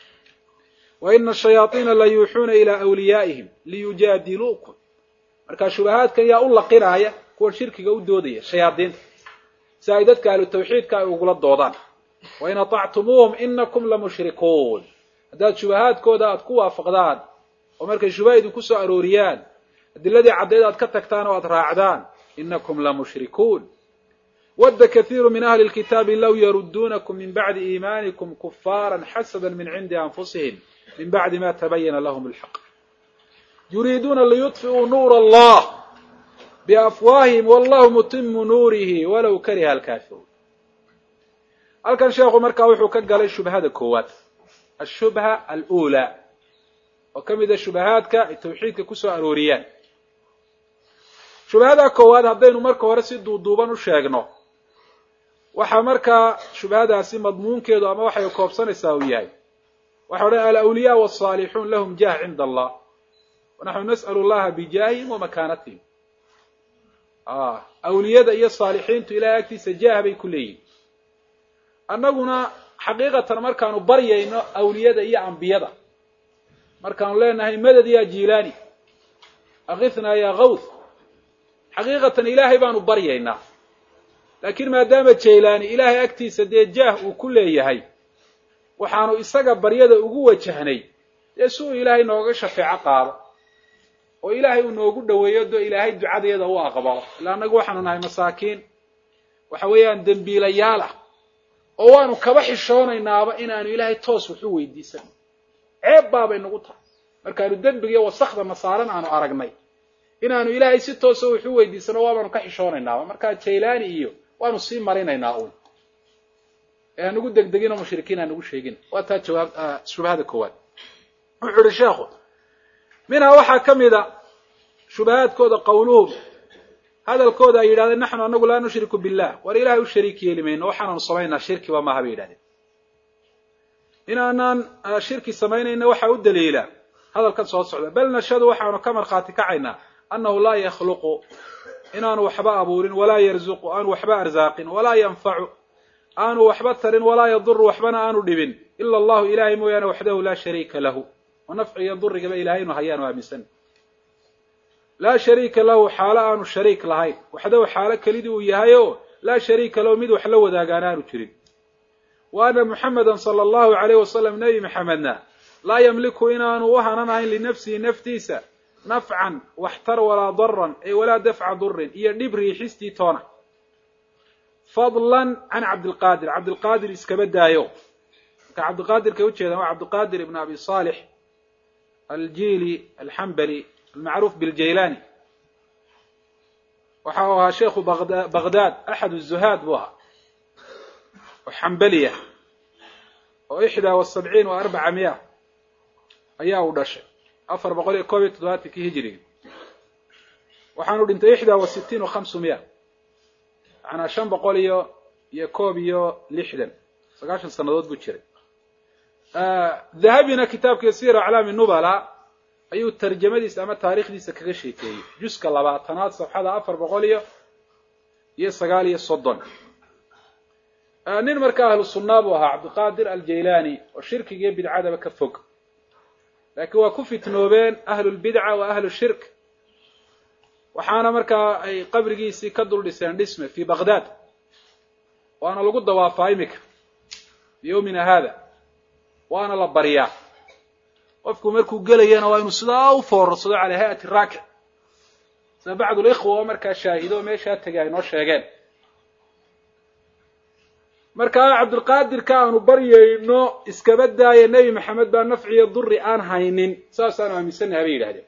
waina ashayaaiina la yuuxuuna ilaa wliyaa'ihim liyujaadiluukum markaa shubahaadkan yaa u laqinaaya kuwan shirkiga u doodaya shayaadiinta si ay dadka ahlu tawxiidka ay ugula doodaan wain aطactumuuhum inakum lamushrikuun haddaad shubahaadkooda aad ku waafaqdaan oo markay shubaha idinku soo arooriyaan adiladii caddeed aad ka tagtaan oo aad raacdaan inakum lamushrikuun wadda kathiiru min ahli lkitaabi low yaruduunakum min bacdi iimaanikum kufaara xasada min cindi anfusihim min bacdi ma tabayana lahum alxaq yuriiduuna liyudfi'uu nuura allah biafwaahihim wallahu mutimu nuurihi walow kariha alkaafiruun halkan sheekhu markaa wuxuu ka galay shubhada koowaad ashubha alula oo ka mid a shubahaadka ay tawxiidka kusoo arooriyaan shubhada koowaad haddaynu marka hore si duuduuban u sheegno waxaa markaa shubhadaasi madmuunkeedu ama waxay koobsanaysaa uu yahay waxa odhan alawliyaa waalsaalixuun lahum jah cinda allah wanaxnu nas'alu llaha bijaahihim wamakaanatihim awliyada iyo saalixiintu ilahay agtiisa jaah bay ku leeyihin annaguna xaqiiqatan markaanu baryayno awliyada iyo ambiyada markaanu leenahay madad ya jilaani akithnaa ya kawth xaqiiqatan ilaahay baanu baryaynaa laakiin maadaama jaylaani ilaahay agtiisa dee jaah uu ku leeyahay waxaanu isaga baryada ugu wajahnay dee si uu ilaahay nooga shafeeco qaado oo ilaahay uu noogu dhoweeyo doo ilaahay ducadeeda u aqbalo illa annagu waxaanu nahay masaakiin waxa weeyaan dembiilayaal ah oo waanu kaba xishoonaynaba inaanu ilaahay toos waxu weydiisan ceeb baabay nagu tahay markaanu dembiga iyo wasakda nasaaran aanu aragnay inaanu ilaahay si toosa waxu weydiisano waabaanu ka xishoonaynaba markaa jaylaani iyo waanu sii marinaynaa un ee hanugu degdegin oo mushrikiin hanugu sheegin waa taa jawaab shubahada koowaad wuxuu ihi sheekhu minhaa waxaa ka mid a shubahaadkooda qawluhum hadalkooda ay yidhahdeen naxnu anagu laa nushriku billah war ilahay u shariik yeeli mayno waxaanaanu samaynaa shirkiba maaha bay yidhahdeen inaanaan shirki samaynayna waxaa u daliila hadalkan soo socda bal nashhadu waxaanu ka markhaati kacaynaa annahu laa yakhluqu inaanu waxba abuurin walaa yarzuqu aanu waxba arsaaqin walaa yanfacu aanu waxba tarin walaa yaduru waxbana aanu dhibin ila allahu ilahay mooyaane waxdahu laa shariika lahu oo nafciga durigaba ilahay inu hayaanu aaminsan laa shariika lahu xaalo aanu shariik lahayn waxdahu xaalo kelidii uu yahay oo laa shariika lahu mid wax la wadaagaan aanu jirin wa ana muxameda sala allahu alayh wasalam nebi maxamedna laa yamliku inaanu u hananahayn linafsihi naftiisa nafcan waxtar walaa daran ay walaa dafca durin iyo dhib riixistii toona fadlan can cabdilqaadir cabdilqaadir iskaba daayo marka cabdiqaadirkay ujeedaan waa cabdiqaadir ibn abi saalix aljili alxambali almacruuf biljaylani waxa uu ahaa sheikhu baghdad axad الzuhaad buu ahaa oo xambaliya oo ixdaa wa sabciin wa arbaca miya ayaa uu dhashay afar boqol iyo koob iyo toddobaatankii hijiriga waxaanu dhintay ixdaa wa sitiin wa hamsu miya macnaa shan boqol iyo iyo koob iyo lixdan sagaashan sannadood buu jiray dahabina kitaabkii sira aclaami nubala ayuu tarjamadiisa ama taarikhdiisa kaga sheekeeyey juska labaatanaad safxada afar boqol iyo iyo sagaal iyo soddon nin markaa ahlu sunnaa buu ahaa cabdiqaadir aljaylani oo shirkiga iyo bidcadaba ka fog laakiin waa ku fitnoobeen ahlulbidca wa ahlu shirk waxaana markaa ay qabrigiisii ka dul dhiseen dhisme fi baghdad waana lagu dawaafaa imika biyawmina hada waana la baryaa qofku markuu gelayana waa inuu sidaa u foorarsado calaa hay-ati raakic sida bacdu likhwa oo markaa shaahido oo meeshaa tegay ay noo sheegeen markaa cabdilqaadirka aanu baryayno iskaba daaya nebi maxamed baa nafciyo duri aan haynin saasaanu aaminsannaha bay yidhahdeen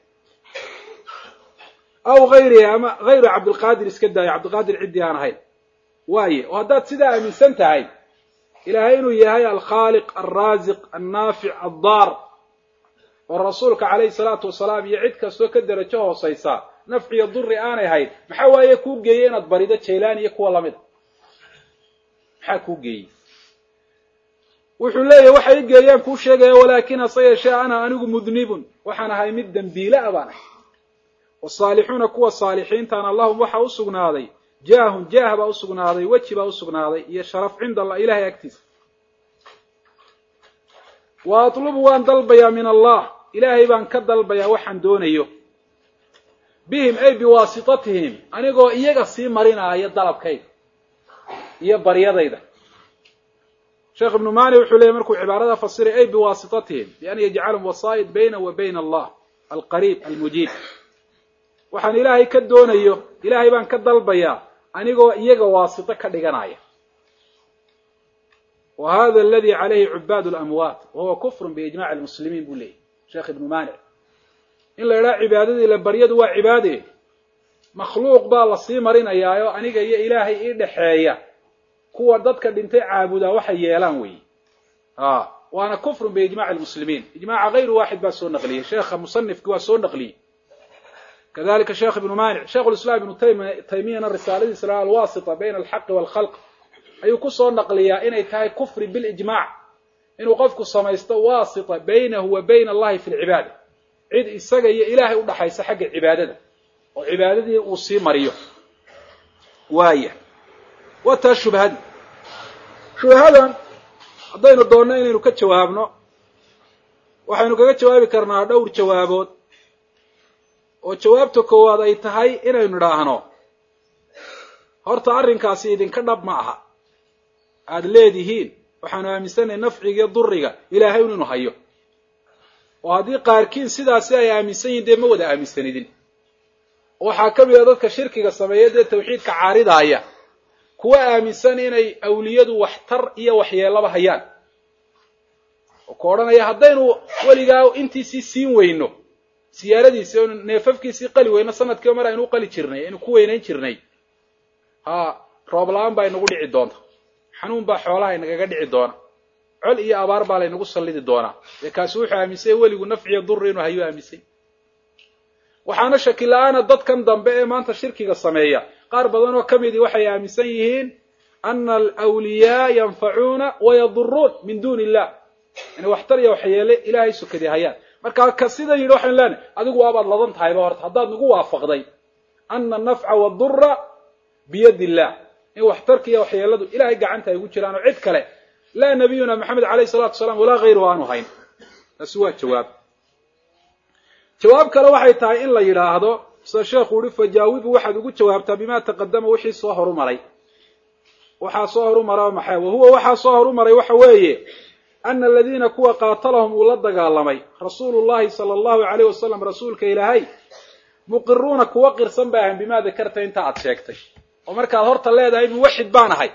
aw hayrihi ama hayru cabdilqaadir iska daayo cabdilqaadir ciddii aan ahayn waaye oo haddaad sidaa aaminsan tahay ilaahay inuu yahay alkhaaliq alraasiq annaafic addaar oo rasuulka calayhi salaatu wasalaam iyo cid kastoo ka derajo hoosaysa nafciyo duri aanay hayn maxaa waaye kuu geeyey inaad barido jaylaan iyo kuwa lamida maxaa kuu geeyey wuxuu leeyahy waxay i geeyaan kuu sheegaya walaakin hase yeeshee ana anigu mudnibun waxaan ahay mid dembiile a baan ahay wasaalixuuna kuwa saalixiintaana lahum waxaa u sugnaaday jaahun jaah baa usugnaaday weji baa usugnaaday iyo sharaf cinda allah ilahay agtiisa wa atlubu waan dalbayaa min allah ilaahay baan ka dalbayaa waxaan doonayo bihim ay biwaasitatihim anigoo iyaga sii marinaayo dalabkayga iyo baryadayda sheekh ibnu mani wuxuu leeyay markuu cibaarada fasiray ay biwaasitatihim bian yajcalhum wasaa'id bayna wa bayna allah alqariib almujiib waxaan ilaahay ka doonayo ilaahay baan ka dalbayaa anigoo iyaga waasito ka dhiganaya wa hada aladi calayhi cubaad lamwaat wahuwa kufrun biijmaci almuslimiin buu leeyahy sheekh ibnu manic in la idhaha cibaadadii la baryadu waa cibaade makhluuq baa lasii marinayaayo aniga iyo ilaahay ii dhexeeya kuwa dadka dhintay caabudaa waxay yeelaan weeye a waana kufrun biijmaci lmuslimiin ijmaca gayru waaxid baa soo naqliyey sheekha musanifki waa soo naqliyey kadalika sheekh ibnu maanic sheikh lislaam ibnu taymiyana risaaladiisa la alwasita bayna alxaqi waalkhalq ayuu kusoo naqliyaa inay tahay kufri bilijmac inuu qofku samaysto wasita baynahu wa bayna allahi fi lcibaada cid isaga iyo ilaahay udhaxaysa xagga cibaadada oo cibaadadii uu sii mariyo waaya waa taa shubhadi shubhadan haddaynu doonno inaynu ka jawaabno waxaynu kaga jawaabi karnaa dhowr jawaabood oo jawaabta koowaad ay tahay inaynu idhaahno horta arrinkaasi idinka dhab ma aha aada leedihiin waxaanu aaminsanay nafcigiiyo duriga ilaahay un inu hayo oo haddii qaarkiin sidaasi ay aaminsan yihin dee ma wada aaminsanidin waxaa ka mid a dadka shirkiga sameeya dee tawxiidka caaridaaya kuwa aaminsan inay awliyadu waxtar iyo waxyeelaba hayaan oo ku odhanaya haddaynu weligaa intiisii siin weyno siyaaradiisii o neefafkiisii qali weyno sanadkiiba mar aynu u qali jirnay aynu ku weynayn jirnay ha roob la-aan baa inagu dhici doonta xanuun baa xoolaha inagaga dhici doona col iyo abaar baa laynagu sallidi doonaa dee kaasi wuxuu aaminsanya weligu nafciyo duri inuu hayo aaminsay waxaana shaki la-aana dadkan dambe ee maanta shirkiga sameeya qaar badan oo ka midii waxay aaminsan yihiin ana alwliyaa yanfacuuna wayaduruun min duuni illah inay waxtar iyo waxyeele ilaahay sukadii hayaan marka ka sidan yidhi waxaynu leenahay adigu waabaad ladan tahayba horta haddaad nagu waafaqday ana anafca wadura biyadi illah in waxtarka iyo waxyeeladu ilahay gacanta ay ugu jiraan oo cid kale laa nabiyuna maxamed alayh salatu salaam walaa hayruhu aanu hayn taasi waa jawaab jawaab kale waxay tahay in la yidhaahdo sida sheekhu uhi fajaawibu waxaad ugu jawaabtaa bima taqadama wixii soo horumaray waxaa soo horumara maxay wahuwa waxaa soo horumaray waxa weeye ana aladiina kuwa qaatalahum uu la dagaalamay rasuulu llahi sala allahu alayh wasalam rasuulka ilaahay muqiruuna kuwa qirsan bay ahayn bimaa dakarta inta aad sheegtay oo markaad horta leedahay muwaxid baan ahay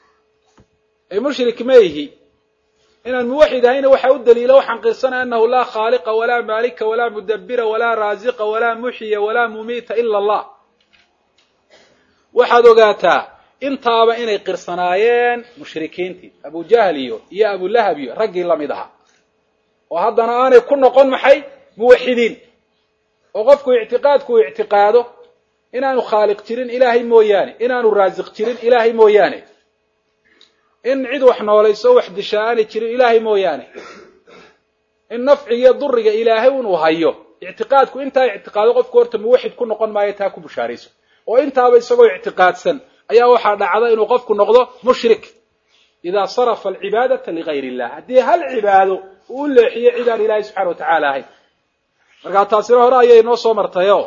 ee mushrik ma ihi inaan muwaxid ahayna waxaa u daliila waxaan qirsanay anahu laa khaaliqa walaa maalika walaa mudabbira walaa raasiqa walaa muxiya walaa mumiita ila allah waxaad ogaataa intaaba inay qirsanaayeen mushrikiintii abujahl iyo iyo abulahab iyo raggii lamid ahaa oo haddana aanay ku noqon maxay muwaxidiin oo qofku ictiqaadku uu ictiqaado inaanu khaaliq jirin ilaahay mooyaane inaanu raasiq jirin ilaahay mooyaane in cid wax noolayso wax dishaa aanay jirin ilaahay mooyaane in nafcigiyo duriga ilaahay unuu hayo ictiqaadku intaa ictiqaado qofku horta muwaxid ku noqon maayo taa ku bushaarayso oo intaaba isagoo ictiqaadsan ayaa waxaa dhacda inuu qofku noqdo mushrik idaa sarafa alcibaadata ligayr illah haddii hal cibaado uu u leexiyo cid aan ilaahay subxana watacaala ahayn markaa taasina hore ayay noo soo martayo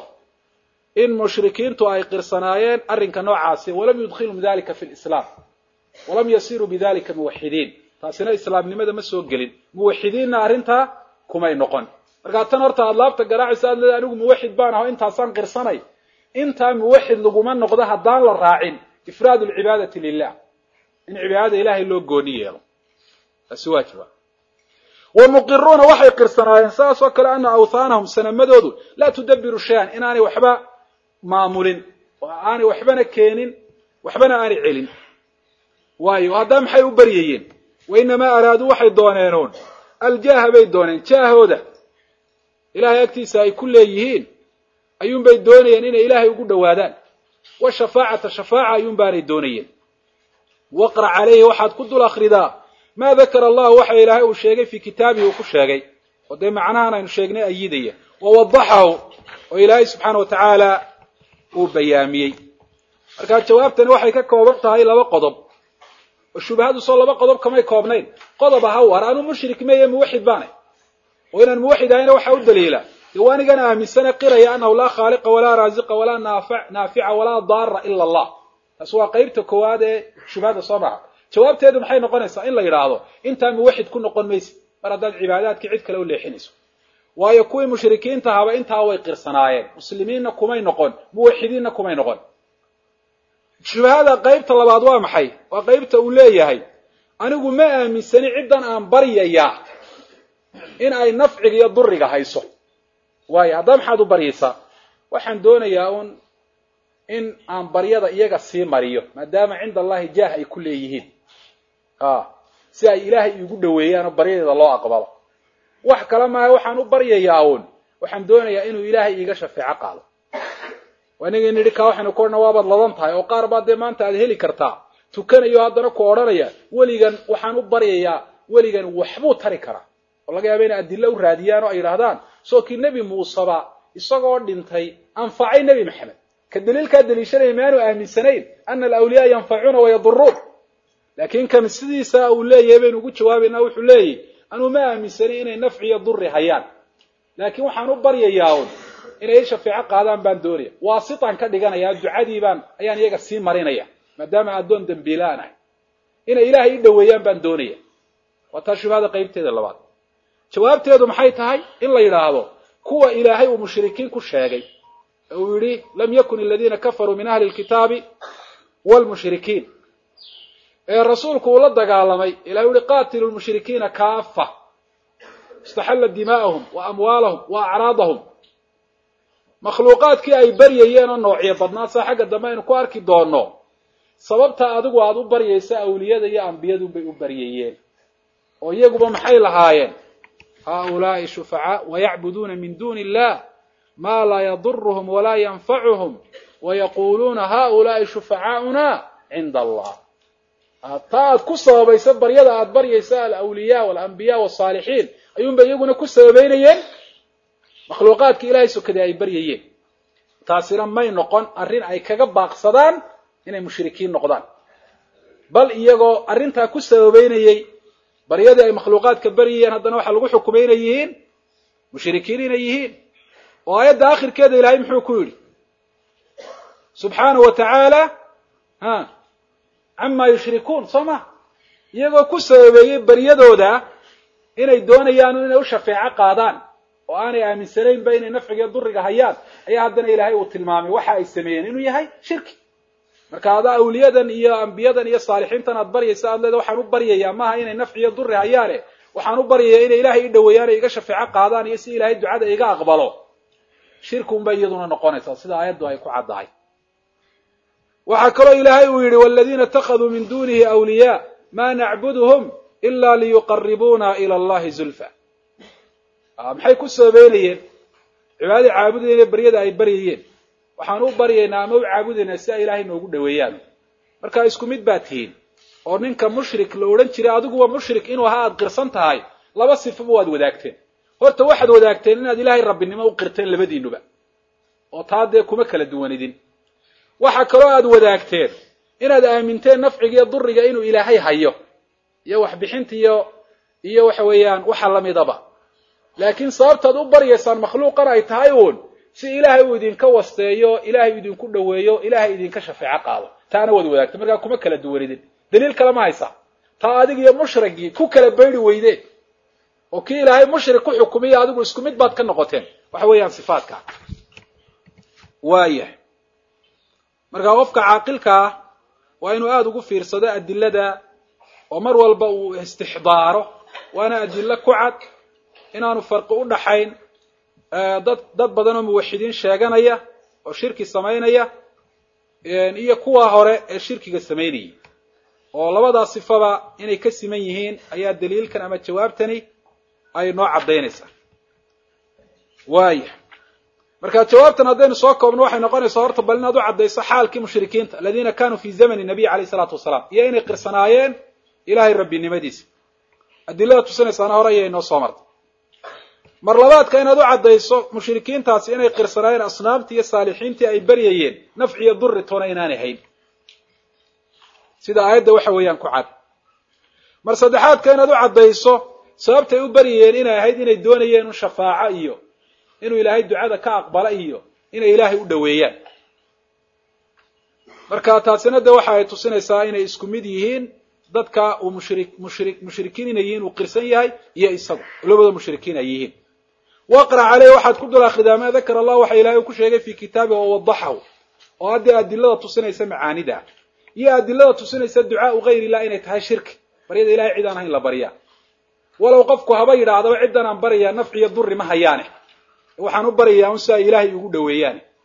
in mushrikiintu ay qirsanaayeen arrinka noocaasi walam yudkhilhum dalika fi lislaam walam yasiruu bidalika muwaxidiin taasina islaamnimada ma soo gelin muwaxidiinna arrintaa kumay noqon markaa tan horta aad laabta garaacaysa aad leeda anigu muwaxid baan aho intaasaan qirsanay intaa muwaxid laguma noqdo haddaan la raacin ifraad alcibaadati lilah in cibaadada ilahay loo gooni yeelo taasi waa jawaab wa muqiruuna waxay qirsanaayeen saas oo kale ana awthaanahum sanamadoodu laa tudabiru shay-an inaanay waxba maamulin oo aanay waxbana keenin waxbana aanay celin waayo haddaa maxay u baryayeen wa inamaa araaduu waxay dooneenoon aljaaha bay dooneen jaahooda ilahay agtiisa ay ku leeyihiin ayuunbay doonayeen inay ilaahay ugu dhowaadaan wa shafaacata shafaaca ayuun baanay doonayeen waqra calayhi waxaad ku dul akridaa maa dakara allahu waxa ilaahay uu sheegay fii kitaabihi uu ku sheegay oo dee macnahan aynu sheegnay ayidaya wa wadaxahu oo ilaahay subxaana wa tacaala uu bayaamiyey markaa jawaabtani waxay ka kooban tahay laba qodob oo shubahadu soo laba qodob kamay koobnayn qodob aha war anuu mushrik meeye muwaxid baanay oo inaan muwaxid ahayna waxaa u daliila dee waa anigan aaminsane qiraya anahu laa khaaliqa walaa raasiqa walaa naafica walaa daara ila allah taas waa qeybta koowaad ee shubhada soo maha jawaabteedu maxay noqonaysaa in la yidhaahdo intaa muwaxid ku noqon maysid mar haddaad cibaadaadkii cid kale u leexinayso waayo kuwii mushrikiinta haba intaa way qirsanaayeen muslimiinna kumay noqon muwaxidiinna kumay noqon shubhada qaybta labaad waa maxay waa qaybta uu leeyahay anigu ma aaminsani ciddan aan baryayaa in ay nafciga iyo duriga hayso waayo haddaa maxaad u baryaysaa waxaan doonayaa un in aan baryada iyaga sii mariyo maadaama cinda allahi jaah ay ku leeyihiin si ay ilaahay iigu dhaweeyaan oo baryadeeda loo aqbalo wax kale maaha waxaan u baryayaa uun waxaan doonayaa inuu ilaahay iiga shafeeco qaado anigii nidhi kaa waxaynu ku odhana waabaad ladan tahay oo qaar baa dee maanta aad heli kartaa tukanayo haddana ku odhanaya weligan waxaan u baryayaa weligan waxbuu tari karaa oo laga yaaba inay adilo u raadiyaan oo ay yidhaahdaan soo kii nebi muuseba isagoo dhintay anfacay nebi maxamed ka daliilkaa daliishanaya maanu aaminsanayn ana alawliyaa yanfacuuna wayaduruun laakiin kan sidiisa uu leeyahay baynu ugu jawaabaynaa wuxuu leeyahy anuu ma aaminsanin inay nafci iyo duri hayaan laakiin waxaan u baryayaa un inay shafeeco qaadaan baan doonaya waasitaan ka dhiganaya ducadii baan ayaan iyaga sii marinaya maadaama addoon dembiilaan ahay inay ilaahay i dhaweeyaan baan doonaya waa taa shubhada qaybteeda labaad jawaabteedu maxay tahay in la yidhaahdo kuwa ilaahay uu mushrikiin ku sheegay uu yidhi lam yakun aladiina kafaruu min ahli lkitaabi wlmushrikiin ee rasuulku uu la dagaalamay ilahay u yihi qaatilu lmushrikiina kaafa istaxalla dimaa'ahum wa amwaalahum wa acraadahum makhluuqaadkii ay baryayeen oo noocyo badnaa saa xagga dambe aynu ku arki doono sababta adigu aada u baryaysa awliyada iyo ambiyadunbay u baryayeen oo iyaguba maxay lahaayeen haaulaai shufacaa wayacbuduuna min duuni illah maa laa yaduruhum walaa yanfacuhum wayaquuluuna haaulaai shufacaauna cinda allah taa aad ku sababaysa baryada aada baryaysa alawliyaa walambiya wasaalixiin ayuunbay iyaguna ku sababeynayeen makhluuqaadka ilaahay sokaday ay baryayeen taasina may noqon arrin ay kaga baaqsadaan inay mushrikiin noqdaan bal iyagoo arrintaa ku sababeynayey baryadii ay makhluuqaadka baryayeen haddana waxaa lagu xukumay inay yihiin mushrikiin inay yihiin oo aayadda akhirkeeda ilaahay muxuu ku yidhi subxaanahu wa tacaala ha camaa yushrikuun soo ma iyagoo ku sababeeyey baryadooda inay doonayaan inay u shafeeco qaadaan oo aanay aaminsanaynba inay nafciga duriga hayaan ayaa haddana ilaahay uu tilmaamay waxa ay sameeyeen inuu yahay shirki marka adaa awliyadan iyo ambiyadan iyo saalixiintan aad baryaysa aad leeda waxaan u baryayaa maaha inay nafciyo duri hayaane waxaan u baryayaa inay ilaahay i dhaweeyaan iga shafeeco qaadaan iyo si ilaahay ducada iga aqbalo shirki unbay iyaduna noqonaysaa sida aayaddu ay ku caddahay waxaa kaloo ilaahay uu yidhi waladiina itakaduu min dunihi awliyaa ma nacbuduhum ila liyuqaribuuna ila allahi zulfa maxay ku sababeynayeen cibaadadii caabudayeen ee baryada ay baryayeen waxaan u baryaynaa ama u caabudaynaa si ay ilaahay noogu dhaweeyaan marka isku mid baa tihiin oo ninka mushrik la odhan jiray adiguwa mushrik inuu ahaa aada qirsan tahay laba sifaba waad wadaagteen horta waxaad wadaagteen inaad ilaahay rabbinimo u qirteen labadiinuba oo taa dee kuma kala duwanidin waxaa kaloo aada wadaagteen inaad aaminteen nafcigiiyo duriga inuu ilaahay hayo iyo waxbixinta iyo iyo waxa weeyaan waxa lamidaba laakiin sababtaad u baryaysaan makhluuqan ay tahay uun si ilaahay uu idinka wasteeyo ilaahay idinku dhaweeyo ilaahay idinka shafeeco qaado taana waad wadaagteen markaa kuma kala duwanidin daliil kale ma haysaa taa adig iyo mushrigii ku kala bayri weydeen oo kii ilaahay mushrik ku xukumiyo adigu isku mid baad ka noqoteen waxa weeyaan sifaadka waayahay markaa qofka caaqilka ah waa inuu aada ugu fiirsado adilada oo mar walba uu istixdaaro waana adilo ku cad inaanu farqi u dhaxayn dad dad badan oo muwaxidiin sheeganaya oo shirki samaynaya iyo kuwa hore ee shirkiga samaynayay oo labadaa sifaba inay ka siman yihiin ayaa daliilkan ama jawaabtani ay noo caddaynaysaa waaya marka jawaabtan haddaynu soo koobno waxay noqonaysaa horta bal inaad u caddayso xaalkii mushrikiinta aladiina kanuu fi zamani nabiy alayh isalaatu wasalaam iyo inay qirsanaayeen ilahay rabbinimadiisa adilada tusinaysaana hore ayay inoo soo martay mar labaadka inaad u caddayso mushrikiintaasi inay qirsanaayeen asnaamtii iyo saalixiintii ay baryayeen nafciyo duri toona inaanay hayn sida aayadda waxa weeyaan ku cad mar saddexaadka inaad u caddayso sababtay u baryayeen inay ahayd inay doonayeen un shafaaco iyo inuu ilaahay ducada ka aqbala iyo inay ilaahay u dhaweeyaan marka taasina de waxa ay tusinaysaa inay isku mid yihiin dadka uu mushri mushri mushrikiin inay yihiin uu qirsan yahay iyo isagu labada mushrikiin ay yihiin waqra caleyh waxaad ku dul akhridaa maa dakara allah waxa ilaahay ku sheegay fi kitaabi oo wadaxahu oo haddii adilada tusinaysa macaanida iyo adilada tusinaysa ducaau gayr illah inay tahay shirki baryada ilahay cid aan hayn la baryaa walow qofku haba yidhaahdaba ciddan aan baryayaa nafciyo duri ma hayaane waxaan u baryayaa un si ay ilaahay ugu dhaweeyaane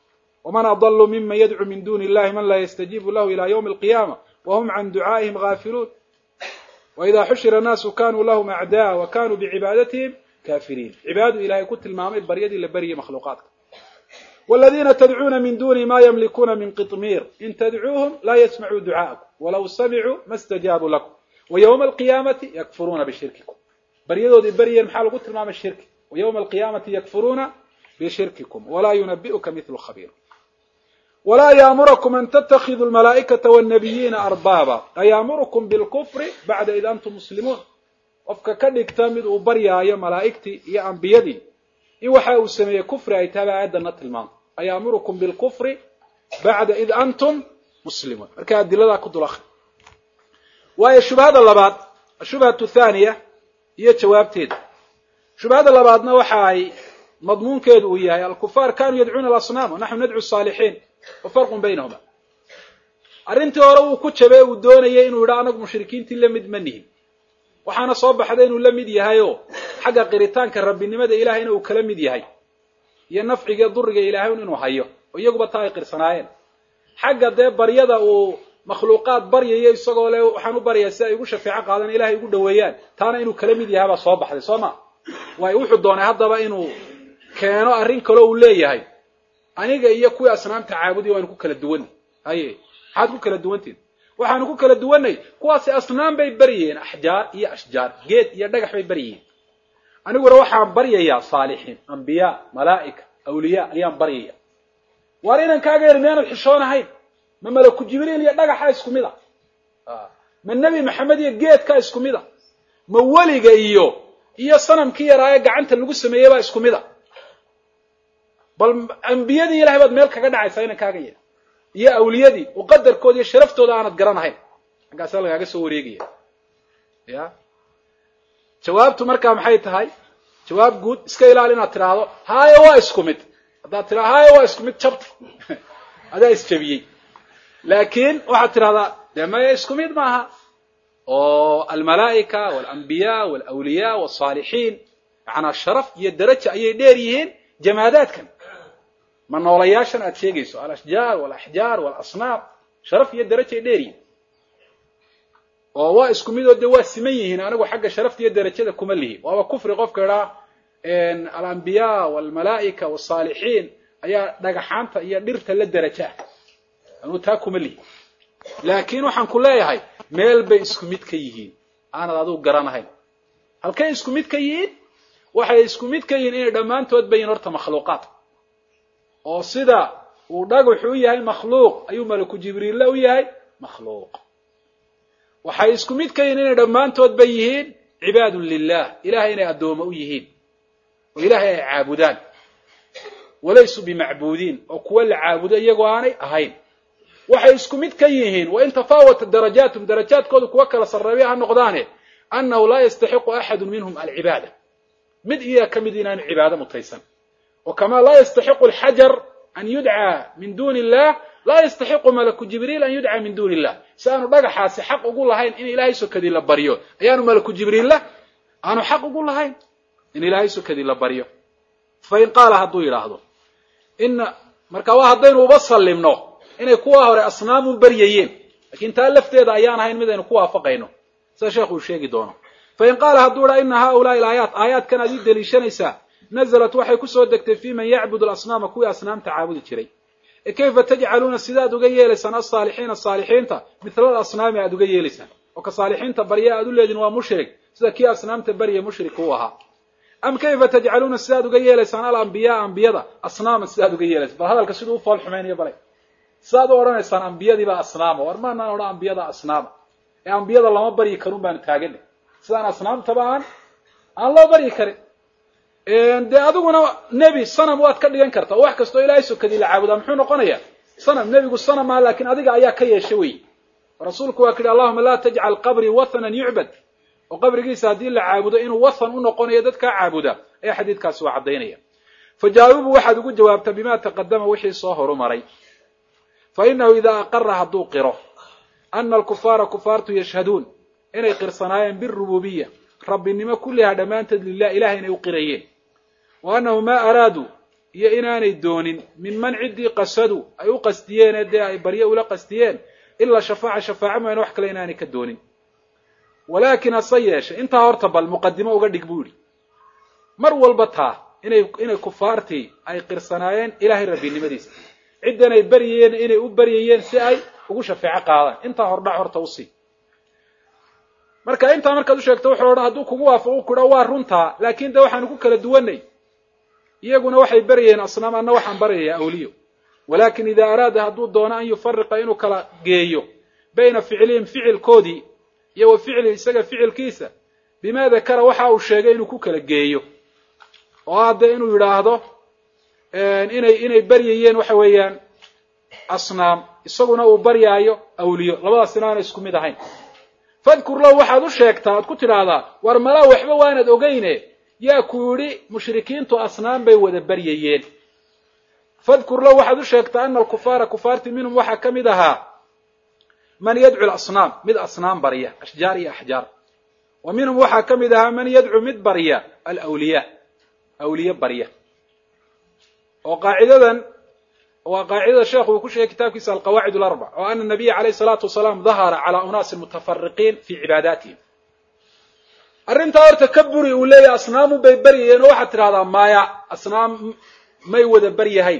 waman adallu miman yadcu min duni illahi man laa yastajiibu lahu ila ywmi alqiyaama wahum can ducaa'ihim gaafiluun waidaa xushira annaasu kanuu lahum acdaa wa kanuu bicibaadatihim kaafiriin cibaadu ilahay ku tilmaamay baryadii la baryay makhluuqaadka waladiina tadcuuna min duni ma yamlikuuna min qitmiir in tadcuuhum laa yasmacuu ducaa'akum walaw samicuu ma stajaabuu lakum wa ywma alqiyaamati yakfuruuna bishirkikum baryadoodii baryeen maxaa lagu tilmaamay shirki wa ywma alqiyaamati yakfuruuna bishirkikum walaa yunabi'uka mithlu khabiir walaa yaamurakum an tatakiduu lmalaa'ikata wاnnabiyiina arbaaba ayaamurukum bilkufri bacda id antum muslimuun qofka ka dhigta mid uu baryaayo malaa'igtii iyo ambiyadii in waxa uu sameeyey kufri ay tahay ba aayadana tilmaamto ayaamurukum bilkufri bacda id antum muslimuun marka adiladaa ku dul akri waayo shubhada labaad ashubhatu thaaniya iyo jawaabteeda shubhada labaadna waxa ay madmuunkeedu uu yahay alkufaar kanuu yadcuuna alasnaam wanaxnu nadcu saalixiin wa farqun baynahuma arrintii hore uu ku jabay uu doonayay inuu yidha anagu mushrikiintii la mid ma nihin waxaana soo baxday inuu la mid yahayoo xagga qiritaanka rabbinimada ilahayna uu kala mid yahay iyo nafciga duriga ilaahay inuu hayo oo iyaguba taa ay qirsanaayeen xagga dee baryada uu makhluuqaad baryayo isagoo le waxaan u baryaa si ay igu shafeeco qaadan ilahay igu dhaweeyaan taana inuu kala mid yahay baa soo baxday soo ma waayo wuxuu doonay haddaba inuu keeno arrin kaleo uu leeyahay aniga iyo kuwii asnaamta caabudi waanu ku kala duwanay haye maxaad ku kala duwantiin waxaanu ku kala duwanay kuwaasi asnaam bay baryayeen axjaar iyo ashjaar geed iyo dhagax bay baryayeen aniguna waxaan baryayaa saalixiin ambiyaa malaa'ika awliyaa ayaan baryaya waar inan kaaga yar miyaanad xishoonahayn ma malaku jibriil iyo dhagaxa isku mid a ma nebi maxamed iyo geedka isku mid a ma weliga iyo iyo sanamkii yaraaye gacanta lagu sameeyey baa isku mid a bal ambiyadii ilahay baad meel kaga dhacaysaa inan kaaga yar iyo awliyadii oo qadarkooda iyo sharaftooda aanad garanahayn xaggaasa lagaaga soo wareegaya ya jawaabtu markaa maxay tahay jawaab guud iska ilaali inaad tidhaahdo haayo waa isku mid haddaad tidhahdo haayo waa isku mid jabta adaa isjabiyey laakiin waxaad tidhahdaa dee maya isku mid maaha oo almalaa'ika walambiyaa walawliyaa walsaalixiin macanaa sharaf iyo daraja ayay dheer yihiin jamaadaadkan ma noolayaashan aad sheegayso alashjaar walaxjaar walasnaam sharaf iyo darajay dheer yihiin oo waa isku mid oo dee waa siman yihiin anigu xagga sharafta iyo darajada kuma lihi waaba kufri qofka idhaa alambiyaa walmalaa'ika walsaalixiin ayaa dhagaxaanta iyo dhirta la deraja ah anuu taa kuma lihi laakiin waxaan ku leeyahay meel bay isku mid ka yihiin aanad adigu garanahayn halkay isku mid ka yihiin waxay isku mid ka yihiin inay dhammaantood bayin horta makhluuqaad oo sida uu dhagaxu u yahay makhluuq ayuu malaku jibriille u yahay makhluuq waxay isku mid ka yihiin inay dhammaantood ba yihiin cibaadun lilah ilahay inay addoomo u yihiin oo ilaahay ay caabudaan walaysuu bimacbuudiin oo kuwa la caabudo iyagoo aanay ahayn waxay isku mid ka yihiin wain tafaawata darajaatum darajaadkoodu kuwa kala sarreeya ha noqdaane annahu laa yastaxiqu axadu minhum alcibaada mid iyaga ka mid inaanu cibaado mutaysan oo kamaa laa yastaxiqu alxajar an yudcaa min duni illah laa yastaxiqu malaku jibriil an yudcaa min duni illah si aanu dhagaxaasi xaq ugu lahayn in ilaahay sokadii la baryo ayaanu malaku jibriilla aanu xaq ugu lahayn in ilaahay sokadii la baryo fain qaala hadduu yidhaahdo ina marka waa haddaynu uba sallimno inay kuwa hore asnaamun baryayeen lakin taa lafteeda ayaan ahayn mid aynu ku waafaqayno sida sheekhu uu sheegi doono fain qaala hadduu idhaa ina haulaai alaayaat aayaadkan aad ii deliishanaysaa nazalat waxay kusoo degtay fi man yacbudu alasnaama kuwii asnaamta caabudi jiray e kayfa tajcaluuna sidaad uga yeelaysaan asaalixiina saalixiinta mithla alasnaami aad uga yeelaysaan oo ka saalixiinta barya aad u leediin waa mushrik sida kii asnaamta barya mushrik u ahaa am kayfa tajcaluuna sidaad uga yeelaysaan alambiyaa ambiyada asnaaman sidaad uga yeelaysaan bal hadalka siduu u fool xumaynayo balay sidaad u odhanaysaan ambiyadiibaa asnaama war maanaan odhan ambiyada asnaama ee ambiyada lama baryi karun baanu taaganay sidaan asnaamtaba aan aan loo baryi karin dee adiguna nebi sanam waad ka dhigan karta oo wax kastoo ilaahay sokadii la caabudaa muxuu noqonayaa sanam nebigu sanam maa laakiin adiga ayaa ka yeesha wey rasuulku waa ka yihi allahuma laa tajcal qabrii wathanan yucbad oo qabrigiisa haddii la caabudo inuu wathan u noqonayo dadkaa caabuda ayaa xadiidkaasi waa caddaynaya fa jaawibu waxaad ugu jawaabtaa bima taqadama wixii soo horumaray fa inahu idaa aqara hadduu qiro ana alkufaara kufaartu yashhaduun inay qirsanaayeen birububiya rabbinimo kullihaa dhammaanteed lilah ilahay inay u qirayeen wa annahu maa araaduu iyo inaanay doonin minman ciddii qasadu ay u qasdiyeen ee dee ay baryo ula qasdiyeen ilaa shafaaca shafaaco mooyaane wax kale inaanay ka doonin walaakin hase yeeshe intaa horta bal muqadimo uga dhig buu yidhi mar walba taa inay inay kufaartii ay qirsanaayeen ilaahay rabbinimadiisa ciddan ay baryayeen inay u baryayeen si ay ugu shafeeco qaadaan intaa hordhac horta usii marka intaa markaad u sheegto wuxuu odhan hadduu kugu waafaqo kudha waa runtaa laakin de waxaanu ku kala duwanay iyaguna waxay baryayeen asnaam anna waxaan baryayaa awliyo walakin ida araada hadduu doono an yufariqa inuu kala geeyo bayna ficlihim ficilkoodii iyo wa ficli isaga ficilkiisa bima dakara waxa uu sheegay inuu ku kala geeyo oo hadde inuu yidhaahdo inay inay baryayeen waxa weeyaan asnaam isaguna uu baryaayo awliyo labadaasina aana isku mid ahayn fadkur lahu waxaad u sheegtaa aad ku tidhaahdaa war malaa waxba waanad ogeyne yaa ku yidhi mushrikiintu asnaam bay wada baryayeen fadkur lahu waxaad u sheegtaa ana alkufaara kufaarti minhum waxaa ka mid ahaa man yadcu lasnaam mid asnaam barya ashjaar iyo axjaar wa minhum waxaa ka mid ahaa man yadcu mid barya alawliyaa awliye barya oo qaacidadan waa qaacidada sheekhu uu ku sheegay kitaabkiisa alqawaacid alarbac oo ana nabiya calayh salaatu wasalaam dahara calaa unaasin mutafariqiin fii cibaadaatihim arrintaa horta ka buri uu leeyahy asnaamu bay baryayeen oo waxaad tidhahdaa maya asnaam may wada baryahayn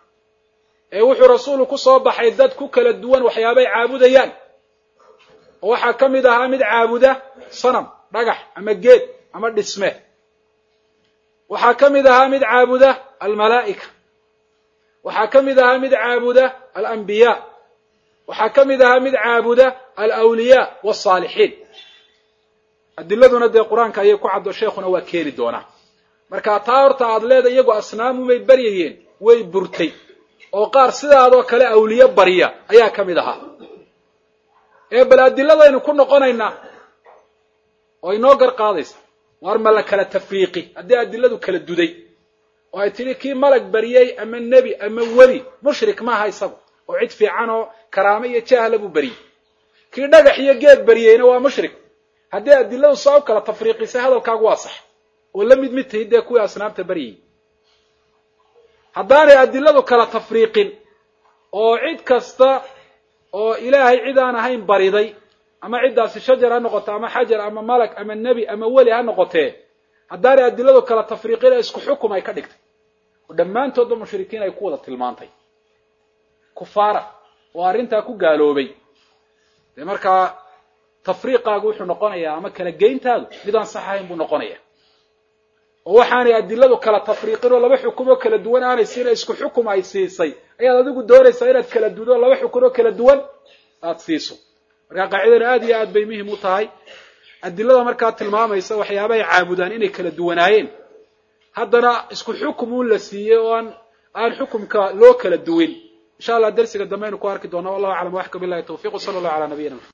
ee wuxuu rasuulu ku soo baxay dad ku kala duwan waxyaabay caabudayaan oo waxaa ka mid ahaa mid caabuda sanam dhagax ama geed ama dhisme waxaa ka mid ahaa mid caabuda almalaa'ika waxaa ka mid ahaa mid caabuda alambiyaa waxaa ka mid ahaa mid caabuda alawliyaa waalsaalixiin adiladuna dee qur-aanka ayay ku caddo sheekhuna waa keeni doonaa marka taa horta aad leedahay iyagoo asnaamumay baryayeen way burtay oo qaar sidaadoo kale awliye barya ayaa ka mid ahaa ee bal adiladaynu ku noqonaynaa oo inoo gar qaadaysa war ma la kala tafriiqi haddii adiladu kala duday oo ay tidhi kii malag baryey ama nebi ama weli mushrik maaha isagu oo cid fiican oo karaamo iyo jahla buu baryey kii dhagax iyo geed baryeyna waa mushrik haddii adiladu saa u kala tafriiqisay hadalkaagu waa sax oo la mid mid tahi dee kuwii asnaamta baryayey haddaanay adiladu kala tafriiqin oo cid kasta oo ilaahay cid aan ahayn bariday ama ciddaasi shajar ha noqoto ama xajar ama malag ama nebi ama weli ha noqotee haddaanay adiladu kala tafriiqin ee isku xukum ay ka dhigtay oo dhammaantoodba mushrikiin ay ku wada tilmaantay kufaara oo arrintaa ku gaaloobay dee markaa tafriiqaagu wuxuu noqonayaa ama kala geyntaadu mid aan sax ahayn buu noqonaya oo waxaanay adiladu kala tafriiqin oo laba xukumoo kala duwan aanay siina isku xukum ay siisay ayaad adigu doonaysaa inaad kala dudo laba xukun oo kala duwan aada siiso markaa qaacidana aad iyo aad bay muhim u tahay adilada markaa tilmaamaysa waxyaabahay caabudaan inay kala duwanaayeen haddana isku xukum un la siiyey oo aan aan xukumka loo kala duwin insha allah dersiga dambe aynu ku arki doona wallahu aclam waxka bilahi tawfiq sala allahu ala nabiyina